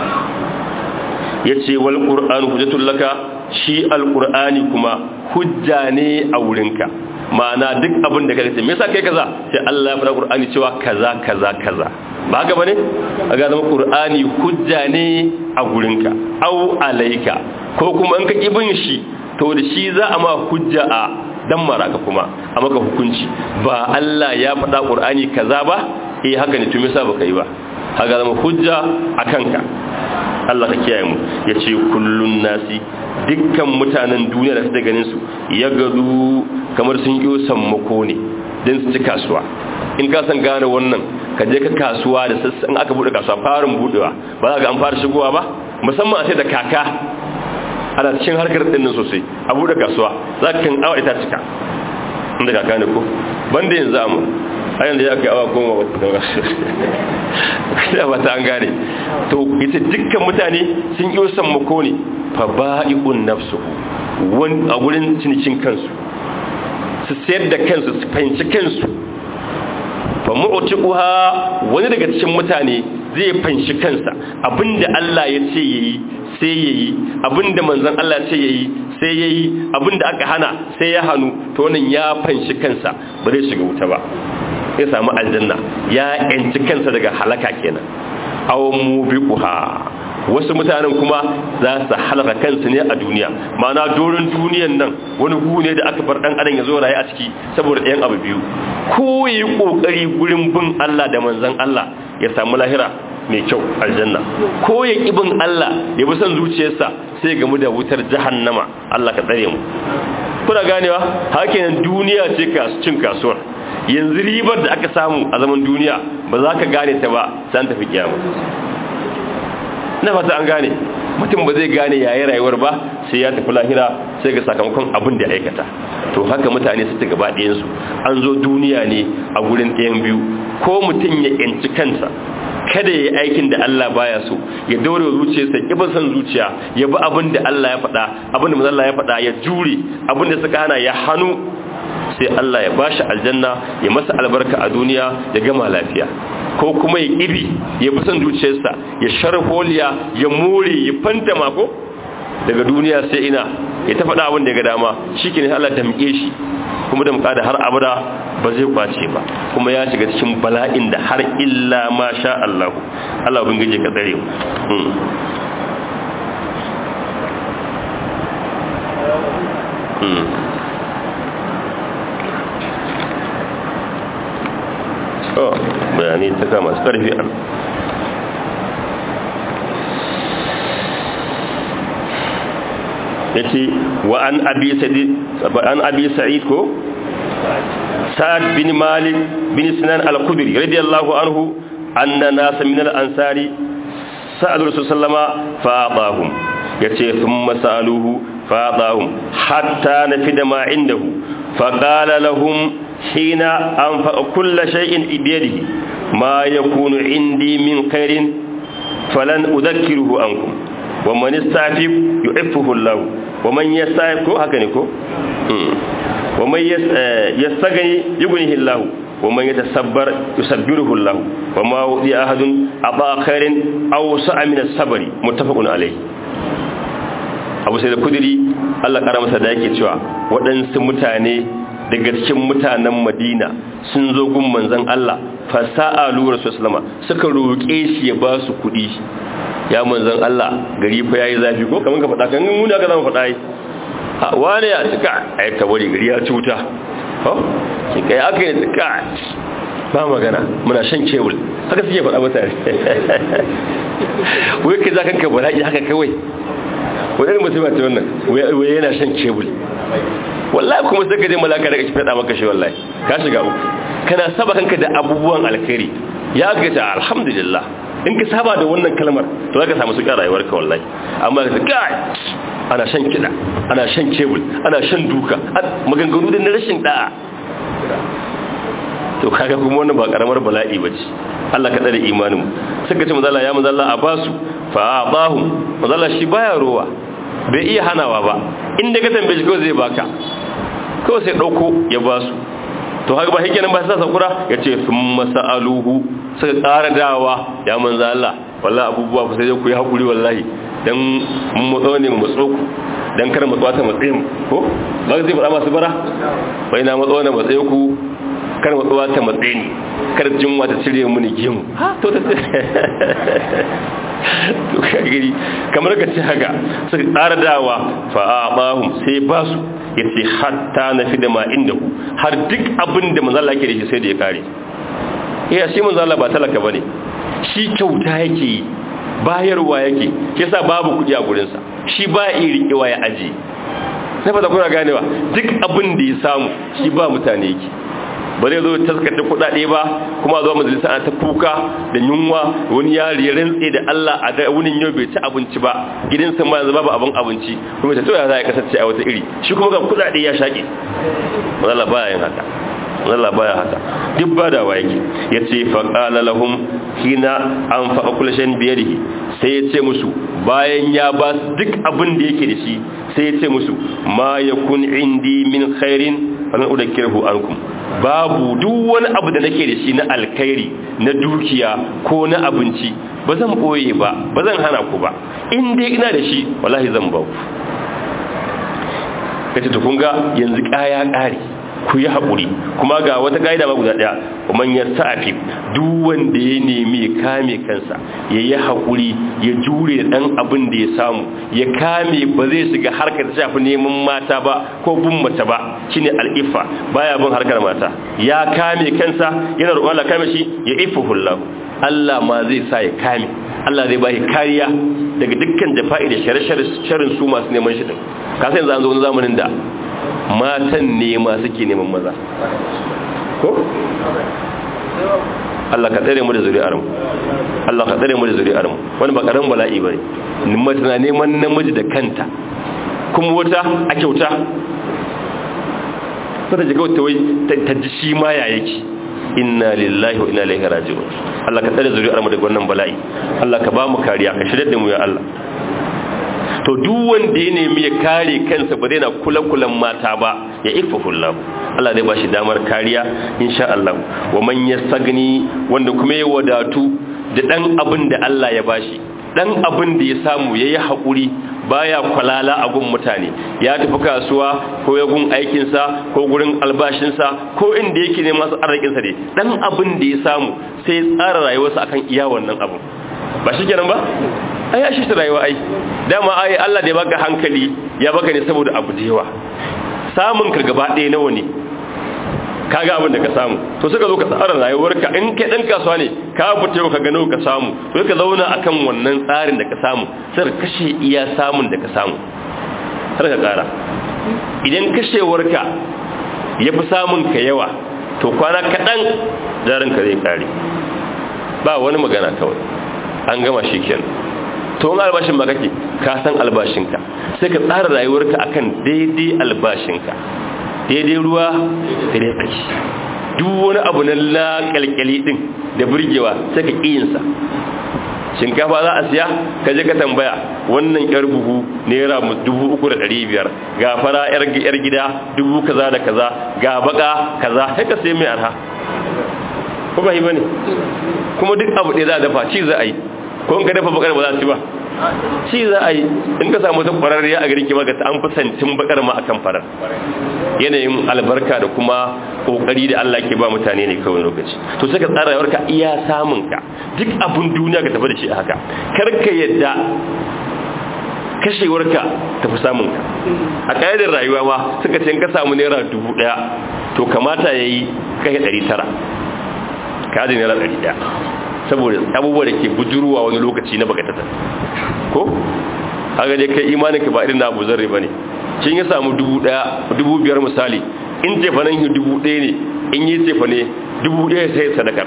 yace wal qur'an hujjatul laka shi alqur'ani kuma hujja ne a wurinka ma'ana duk abin da kake me yasa kai kaza sai Allah ya fara qur'ani cewa kaza kaza kaza ba haka bane aga zama qur'ani hujja ne a gurinka au alaika ko kuma in ka kibin shi to da shi za a ma hujja a dan maraka kuma a maka hukunci ba Allah ya faɗa qur'ani kaza ba eh haka ne to me yasa baka yi ba haka zama hujja a kanka Allah ka kiyaye mu yace kullun nasi dukkan mutanen duniya da suke ganin su ya gadu kamar sun yi sammako ne don su ci kasuwa in ka san gane wannan ka je ka kasuwa da sassan aka bude kasuwa farin budewa ba za ga an fara shigowa ba musamman a sai da kaka ana cikin harkar dinnan sosai a bude kasuwa za ka kan awa ita cika inda kaka ne ko banda yanzu amu a yanzu ya kai awa goma ba ta ba ta an gane to ita dukkan mutane sun yi sammako ne fa ba'i'un nafsuhu wani a gurin cinikin kansu su sayar da kansu su fahimci kansu fa mu'tiquha wani daga cikin mutane zai fanshi kansa abinda Allah ya ce yayi sai yayi abinda manzon Allah ya ce yayi sai yayi abinda aka hana sai ya hanu to wannan ya fanshi kansa ba zai shiga wuta ba sai samu aljanna ya yanci kansa daga halaka kenan aw mubiquha wasu mutanen kuma za su halaka kansu ne a duniya ma'ana doron duniyan nan wani gu ne da aka bar dan adam ya zo raye a ciki saboda ɗayan abu biyu ko yi kokari gurin bin Allah da manzon Allah ya samu lahira mai kyau aljanna ko ya ki bin Allah ya bi son zuciyarsa sai gamu da wutar jahannama Allah ka tsare mu kuna ganewa hakinan duniya ce cin kasuwar yanzu ribar da aka samu a zaman duniya ba za ka gane ta ba sai an tafi kiyama na fata an gane mutum ba zai gane yayi rayuwar ba sai ya tafi lahira sai ga sakamakon abin da ya aikata to haka mutane su ta gaba ɗayansu an zo duniya ne a gurin ɗayan biyu ko mutum ya yanci kansa kada ya yi aikin da Allah baya so ya daure wa zuciyarsa ya san zuciya ya bi abin da Allah ya faɗa abin da manzon Allah ya faɗa ya jure abin da suka hana ya hannu sai Allah ya bashi aljanna ya masa albarka a duniya ya gama lafiya ko kuma ya ƙibi ya fi son zuciyarsa ya sharholiya ya more ya fanta mako daga duniya sai ina ya ta faɗa abin da ya ga dama shi ke ne Allah damƙe shi kuma da muƙada har abada ba zai kwace ba kuma ya shiga cikin bala'in da har illa ma sha Allah Allah bin gaje ka tsare bayani ta kama su karfi an ya ce wa an abi sa'id ko sa'ad bin malik bin sinan al-kubri radiyallahu anhu anna nasa min al-ansari sa'ad rasul sallama fa'adahum yace thumma sa'aluhu fa'adahum hatta nafida ma indahu faqala lahum حين أنفق كل شيء بيده ما يكون عندي من خير فلن أذكره عنكم ومن يستعفف يعفه الله ومن يستعفف هكذا ومن يستغني يغنيه الله wa man yatasabbar yusabbiruhu Allah wa ma wudi ahadun aba khairin aw sa'a min as-sabri muttafaqun alayh Abu Sa'id al-Khudri Allah kara masa da yake cewa waɗansu mutane daga cikin mutanen Madina sun zo gun manzon Allah fa sa'alu rasulullah suka roke shi ya ba su kuɗi ya manzon Allah gari fa yayi zafi ko kaman ka faɗa kan mun da ka zama faɗa yi wane ya cika ai ka bari gari ya cuta ho ki kai aka yi cika ba magana muna shan kebul haka suke faɗa mutane wai kai za kan ka bala'i haka kawai wadanda mutum ce wannan wai yana shan kebul wallahi kuma sai ka je malaka daga faɗa maka shi wallahi ka shiga uku kana saba kanka da abubuwan alkhairi ya ga ta alhamdulillah in ka saba da wannan kalmar to zaka samu suka rayuwarka wallahi amma ka kai ana shan kiɗa ana shan kebul ana shan duka maganganu da na rashin da'a to kaga kuma wannan ba karamar bala'i bace Allah ka tsare imanin suka ce manzo ya manzo a basu fa adahu manzo shi baya rowa bai iya hanawa ba inda ka tambaye shi ko zai baka ko sai dauko ya basu to haka ba hikenan ba sai sakura yace thumma sa'aluhu suka ƙara dawa ya manzo Allah wallahi abubuwa ku sai ku yi hakuri wallahi dan mun matso ne mu matso ku dan kar matsuwa ta matsaye mu ko ba zai faɗa masu bara bai na matso ne matsaye ku kar matsuwa ta matsaye ni kar jinwa ta cire mu ni gemu to ta to kagiri kamar ka ce haka suka tsara dawa fa abahum sai ba su yace hatta na fi da ma inda ku har duk abin da manzo Allah yake da shi sai da ya kare iya shi manzo Allah ba talaka bane shi kyauta yake yi bayarwa yake yasa babu kudi a gurinsa shi ba iya riƙewa ya aji na fata kuna ganewa duk abin da ya samu shi ba mutane yake ba zai zo taskace kudade ba kuma zuwa majalisa ana ta kuka da yunwa wani yari ya rantse da Allah a ga wunin yau bai ci abinci ba gidansa ma yanzu babu abin abinci kuma ta toya za ya kasance a wata iri shi kuma ga kudade ya shaƙe Allah baya yin haka Allah baya haka duk badawa yake yace fa qala lahum hina anfaqa kullu shay'in bi yadihi sai yace musu bayan ya ba duk abin da yake da shi sai yace musu ma yakun indi min khairin falan udakkiruhu ankum babu duk wani abu da nake da shi na alkhairi na dukiya ko na abinci ba zan boye ba ba zan hana ku ba in dai ina da shi wallahi zan ba ku kace to kun ga yanzu kaya kare ku yi haƙuri kuma ga wata ƙa'ida ba guda ɗaya man ya sa'afi duk wanda ya nemi ya kame kansa ya yi haƙuri ya jure da ɗan abin da ya samu ya kame ba zai shiga harkar ta shafi neman mata ba ko bin mace ba shine al'ifa baya bin harkar mata ya kame kansa yana roƙon Allah kame shi ya ifa hullahu Allah ma zai sa ya kame Allah zai ba shi kariya daga dukkan jafa'i da sharrin su masu neman shi din ka san yanzu an zo wani zamanin da matan ne ma suke neman maza ko Allah ka tsare mu da zuri'ar mu Allah ka tsare mu da zuri'ar mu wani ba karan bala'i bane mace na neman namiji da kanta kuma wata a kyauta ta ji kawai ta wai ta ji shi ma ya yake inna lillahi wa inna ilaihi raji'un Allah ka tsare zuri'ar mu daga wannan bala'i Allah ka ba mu kariya ka shirye da mu ya Allah to duk wanda ya nemi ya kare kansa ba zai na kula-kulan mata ba ya ifahu Allah Allah zai ba shi damar kariya insha Allah wa man yastagni wanda kuma ya wadatu da dan abin da Allah ya bashi dan abin da ya samu yayi hakuri baya kwalala a gun mutane ya tafi kasuwa ko ya gun aikinsa ko gurin albashinsa ko inda yake ne masu arzikinsa ne dan abin da ya samu sai tsara rayuwarsa akan iya wannan abu ba shi kenan ba ai ya shi rayuwa ai dama ai Allah da ya baka hankali ya baka ne saboda abu da yawa samun ka gaba ɗaya nawa ne kaga abin da ka samu to suka zo ka tsara rayuwarka in kai dan kasuwa ne ka fita ka gano ka samu to ka zauna akan wannan tsarin da ka samu sai ka kashe iya samun da ka samu har ka kara idan kashewarka ya fi samun ka yawa to kwana kaɗan jarinka zai kare ba wani magana kawai an gama shi kenan to wani albashin ba kake ka san albashinka sai ka tsara rayuwarka akan daidai albashinka daidai ruwa daidai tsaki duk wani abu na laƙalƙali ɗin da burgewa sai ka ƙiyinsa shinkafa za a siya ka je ka tambaya wannan yar buhu naira dubu uku da ɗari biyar ga fara yar gida dubu kaza da kaza ga baka kaza sai ka sai mai arha ko ba yi bane kuma duk abu ɗaya za a dafa ci za a yi ko in ka dafa bakar ba za a ci ba ci za a yi in ka samu ta kwararriya a garin kima ga an fi santin bakar ma akan farar yanayin albarka da kuma kokari da Allah ke ba mutane ne kawai lokaci to sai ka tsara rayuwarka iya samun ka duk abun duniya ka tafi da shi a haka kar ka yadda kashewarka tafi samun ka a ƙa'idar rayuwa ma suka ce in ka samu naira dubu ɗaya to kamata ya yi kai ɗari tara ka ji naira ɗari ɗaya saboda abubuwa da ke bujurwa wani lokaci na bakatata ko haka dai kai imanin ka ba irin na abu zarre ba ne kin ya samu dubu ɗaya dubu biyar misali in cefanen shi dubu ɗaya ne in yi cefane dubu ɗaya sai sadakar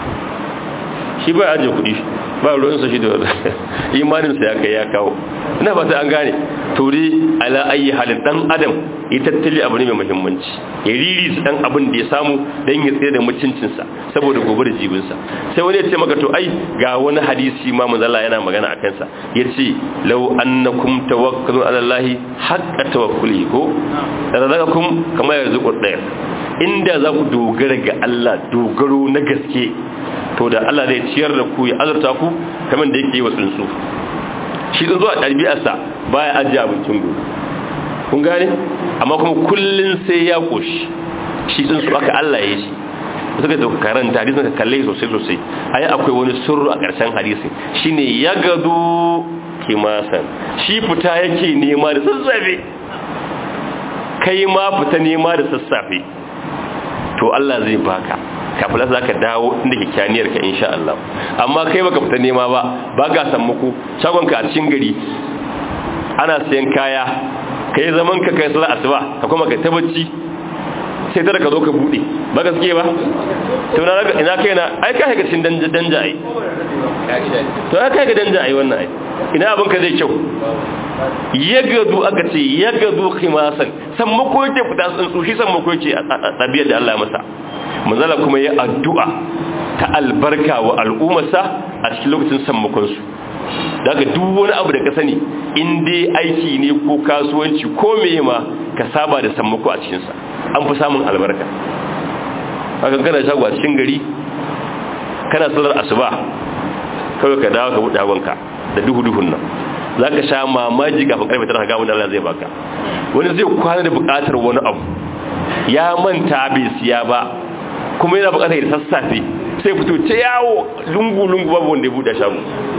shi ba ajiye kuɗi ba ruwansa shi da imaninsa ya kai ya kawo ina ba ta an gane tori ala ayi halin dan adam ya tattali abu ne mai muhimmanci ya riri su dan abin da ya samu dan ya tsaye da mutuncinsa saboda gobe da jibinsa sai wani ya ce maka to ai ga wani hadisi ma manzala yana magana a kansa ya ce lau annakum tawakkalu ala allahi haqqa tawakkuli ko razaqakum kama yarzuqu dayr inda za ku dogara ga Allah dogaro na gaske to da Allah zai ciyar da ku ya azurta ku kamar da yake yi wa tsuntsu shi tsuntsu a ɗabi'arsa baya ajiye abincin gobe kun gane amma kuma kullun sai ya koshi shi tsuntsu aka Allah ya shi suka da karanta hadisin ka kalle sosai sosai ayi akwai wani sirru a ƙarshen hadisin shine ya gado kimasan shi fita yake nema da sassafe kai ma fita nema da sassafe to Allah zai baka kafin za ka dawo inda ke kyaniyar ka insha Allah amma kai baka fita nema ba ba ga san muku shagonka a cikin gari ana sayan kaya kai zaman ka kai sallar asuba ka kuma ka tabbaci sai tara ka zo ka bude ba gaske ba to na ina kai na ai ka ga cikin danja danja ai to ai kai ga danja ai wannan ai ina abin ka zai kyau yagadu aka ce yagadu khimasan san mako yake fita tsuntsu shi san mako yake a tabiyar da Allah ya masa manzala kuma ya addu'a ta albarka wa al'ummarsa a cikin lokacin sammakon su daga duk wani abu da ka sani in dai aiki ne ko kasuwanci ko meye ma ka saba da sammako a cikinsa an fi samun albarka haka kana shago a cikin gari kana salar asuba kawai ka dawo ka buɗe hagonka da duhu-duhun nan za ka sha mamaji kafin karfe tara ga wanda Allah zai baka wani zai kwana da buƙatar wani abu ya manta bai siya ba kuma yana buƙatar da sassafe sai fito ta yawo lungu-lungu babu wanda ya buɗe shago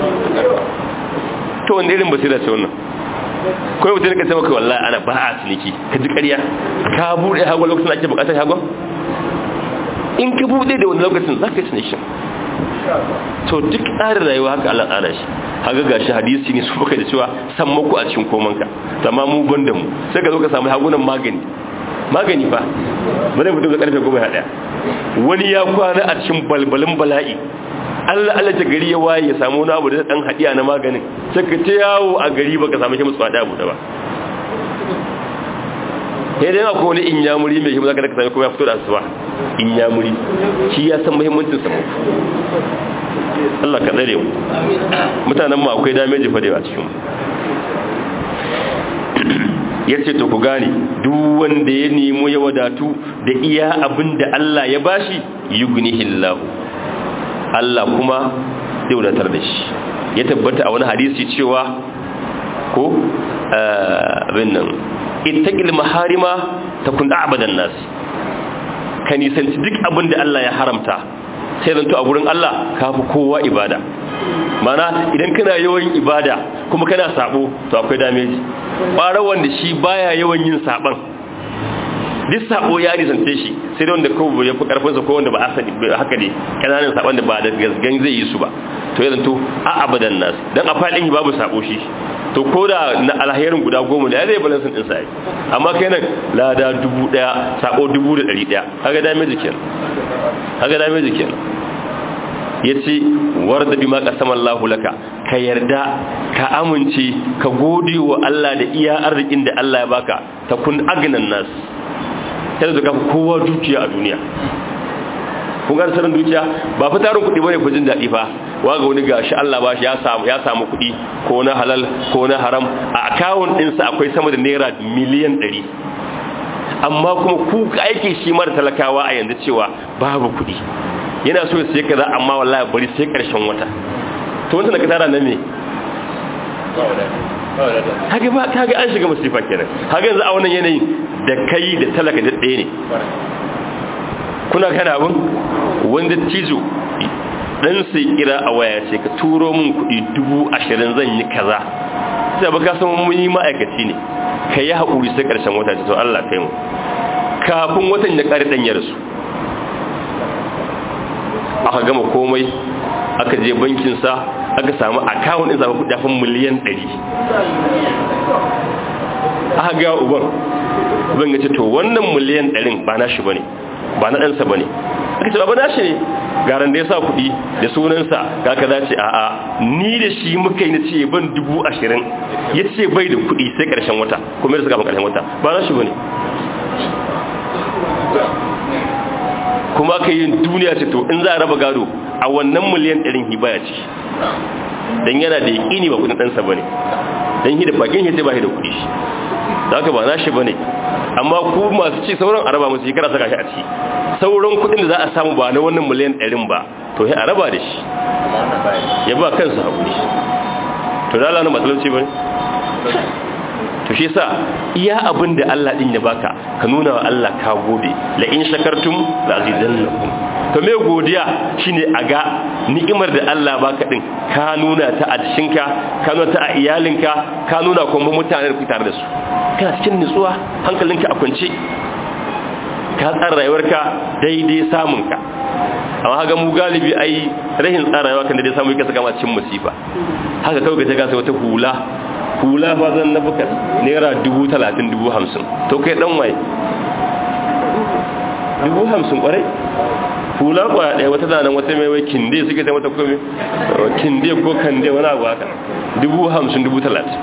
to wanda irin basira ce wannan kawai mutum ka sai maka wallahi ana ba a ciniki ka ji ƙarya ka buɗe hagon lokacin ake buƙatar hagon in ka buɗe da wani lokacin za ka yi cinikin to duk tsarin rayuwa haka Allah tsara shi haka gashi hadisi ne su baka da cewa san muku a cikin komanka amma mu banda mu sai ka zo ka samu hagunan magani magani fa bane mutum ga karfe goma daya wani ya kwana a cikin balbalin bala'i Allah Allah ta gari ya waye ya samu wani abu da dan hadiya na maganin sai ka ta yawo a gari baka samu shi musu fada abu da ba sai dai akwai wani inyamuri mai shi zaka da ka sami kuma ya fito da asuba inyamuri shi ya san muhimmancin sa Allah ka tsare mu mutanen mu akwai dameji fa da a cikin ya ce to ku gane duk wanda ya nemo ya wadatu da iya abin da Allah ya bashi yughnihillahu Allah kuma zai wadatar da shi ya tabbata a wani hadisi cewa ko abin nan ittaqil maharima takun a'badan nas ka nisanci duk abin da Allah ya haramta sai zanto a gurin Allah kafi kowa ibada mana idan kana yawan ibada kuma kana sabo to akwai dameji ƙwarar wanda shi baya yawan yin saban duk sabo ya nisance shi sai da wanda kawai ya fi karfinsa ko wanda ba asali haka ne kananan saban da ba da gasgan zai yi su ba to ya zanto a abadan nasu dan a faɗin babu sabo shi to ko da na alherin guda goma da ya zai balansin ɗin sa'i amma kai nan lada dubu ɗaya sabo dubu da ɗari ɗaya haka dameji kenan haka dameji kenan ya ce warda bi ma kasama Allah laka ka yarda ka amince ka gode wa Allah da iya arzikin da Allah ya baka ta kun agnan nas sai da kafa kowa dukiya a duniya kun ga sanin dukiya ba fa tarin kuɗi bane ku jin daɗi fa waga wani gashi Allah ba shi ya samu ya samu kuɗi ko na halal ko na haram a account ɗinsa akwai sama da naira miliyan ɗari amma kuma ku aiki shi mara talakawa a yanzu cewa babu kuɗi yana so ya sai kaza amma wallahi bari sai karshen wata to wanda ka tara na me haka ba kaga an shiga masifa kenan haka yanzu a wannan yanayin da kai da talaka da ɗaya ne kuna kana abin wanda cizo dan sai kira a waya ce ka turo min kuɗi dubu ashirin zan yi kaza sai ba ka san mun yi ma'aikaci ne ka yi haƙuri sai ƙarshen wata ce to Allah kai mu kafin watan ya ƙari ɗan ya rasu aka gama komai aka je bankinsa aka samu akawun ɗin zafi kudafin miliyan 100 aka ga uban uban ya ce to wannan miliyan 100 ba na shi ba ne ba na ɗansa ba ne aka ce ba na shi ne garan da ya sa kuɗi da sunansa ga ka za ce a'a ni da shi muka yi na ce ban dubu ashirin ya ce bai da kuɗi sai ƙarshen wata kuma yadda suka ƙarshen wata ba na shi ba ne kuma aka yi duniya ce to in za a raba gado a wannan miliyan ɗarin hibaya ce don yana da yaƙini ba kudin ɗansa ba ne don hi da bakin hi sai ba hi da kuɗi shi da haka ba na shi ba ne amma ku masu ci sauran a raba musu shekara saka shi a ci sauran kudin da za a samu ba na wannan miliyan ɗarin ba to sai a raba da shi ya ba kansa haƙuri to da lana matsalanci ba ne to shi sa iya abin da Allah din ya baka ka nuna wa Allah ka gode la in shakartum la azidannakum to me godiya shine a ga ni'imar da Allah baka din ka nuna ta a jikinka ka nuna ta a iyalinka ka nuna kuma mutanen da ku tare da su kana cikin nutsuwa hankalinka a kwance ka tsara rayuwarka daidai samunka amma haka mu galibi ai rahin tsara rayuwa kan daidai samu yake saka ma cikin musifa haka kawai ka ga sai wata hula hula fa zan na bukas naira dubu talatin dubu hamsin to kai dan waye dubu hamsin kwarai hula kwaya ɗaya wata zanen wata mai wai kinde suke ta wata kome kinde ko kande wani abu haka dubu hamsin dubu talatin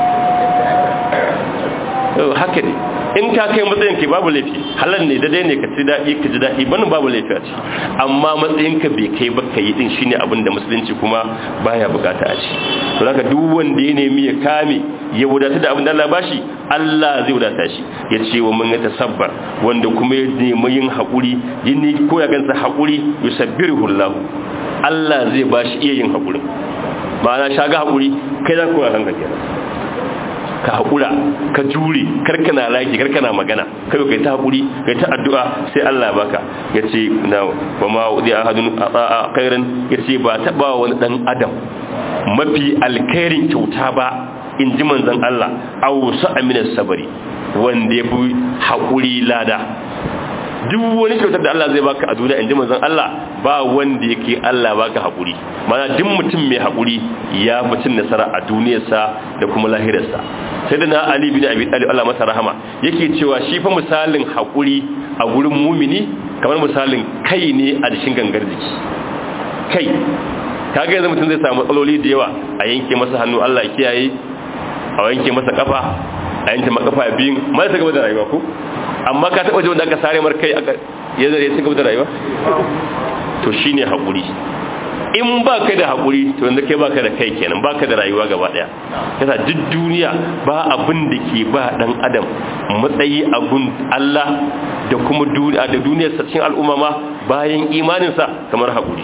haka ne in ka kai matsayin ka babu laifi halar ne daidai ne ka ci daɗi ka ji daɗi bani babu laifi a ci amma matsayin ka bai kai ba ka yi din shine abin da musulunci kuma baya bukata a ci to haka duk wanda ya nemi ya kame ya wadata da abin da Allah bashi Allah zai wadata shi ya ce wa mun ta sabbar wanda kuma ya nemi yin haƙuri yin ko ya gansa haƙuri yusabbiruhu Allah Allah zai bashi iya yin haƙuri ma'ana shaga haƙuri kai za ku kanka kenan ka haƙura ka jure karkana laki karkana magana kai kai ta haƙuri kai ta addu'a sai Allah baka ya ce na ba ma wudi a hadin a kairan ya ce ba taɓa wani ɗan adam mafi alkairin kyauta ba in ji manzan Allah a wasu aminar sabari wanda ya fi haƙuri lada duk wani kyautar da Allah zai baka a duniya in ji manzan Allah ba wanda yake Allah baka haƙuri mana duk mutum mai haƙuri ya fi cin nasara a duniyarsa da kuma lahirarsa sai da na Ali bin Abi Talib Allah masa rahama yake cewa shi fa misalin haƙuri a gurin mumini kamar misalin kai ne a cikin gangar jiki kai kaga yanzu mutum zai samu matsaloli da yawa a yanke masa hannu Allah ya kiyaye a yanke masa kafa a yanke masa kafa biyun ma ta gaba da rayuwa ko amma ka taba ji wanda aka sare mar kai aka ya zare ya gaba da rayuwa to shine haƙuri in ba ka da haƙuri to yanzu kai ba ka da kai kenan ba ka da rayuwa gaba ɗaya yasa duk duniya ba abin da ke ba ɗan adam matsayi a gun Allah da kuma da duniyar cikin al'umma ma bayan imaninsa kamar haƙuri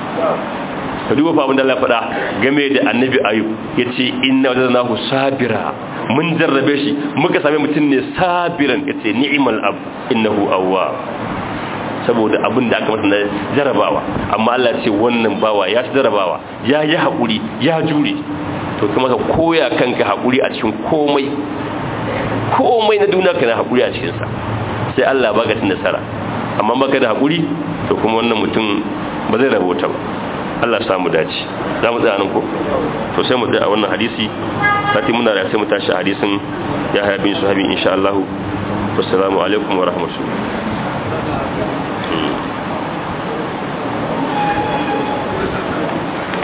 ka duba fa abin da Allah faɗa game da annabi ayub ya ce inna wajadnahu sabira mun jarrabe shi muka same mutum ne sabiran ya ce ni'mal ab innahu awwa saboda abin da aka masa na jarabawa amma Allah ce wannan bawa ya ci jarabawa ya yi haƙuri ya jure to kuma ka koya kanka haƙuri a cikin komai komai na duniya kana haƙuri a cikinsa sai Allah baka cin nasara amma baka da haƙuri to kuma wannan mutum ba zai rabota ba Allah ya samu dace za mu tsaya nan ko to sai mu tsaya a wannan hadisi sati muna da sai mu tashi hadisin ya haya bin sahabi insha Allah assalamu alaikum wa rahmatullahi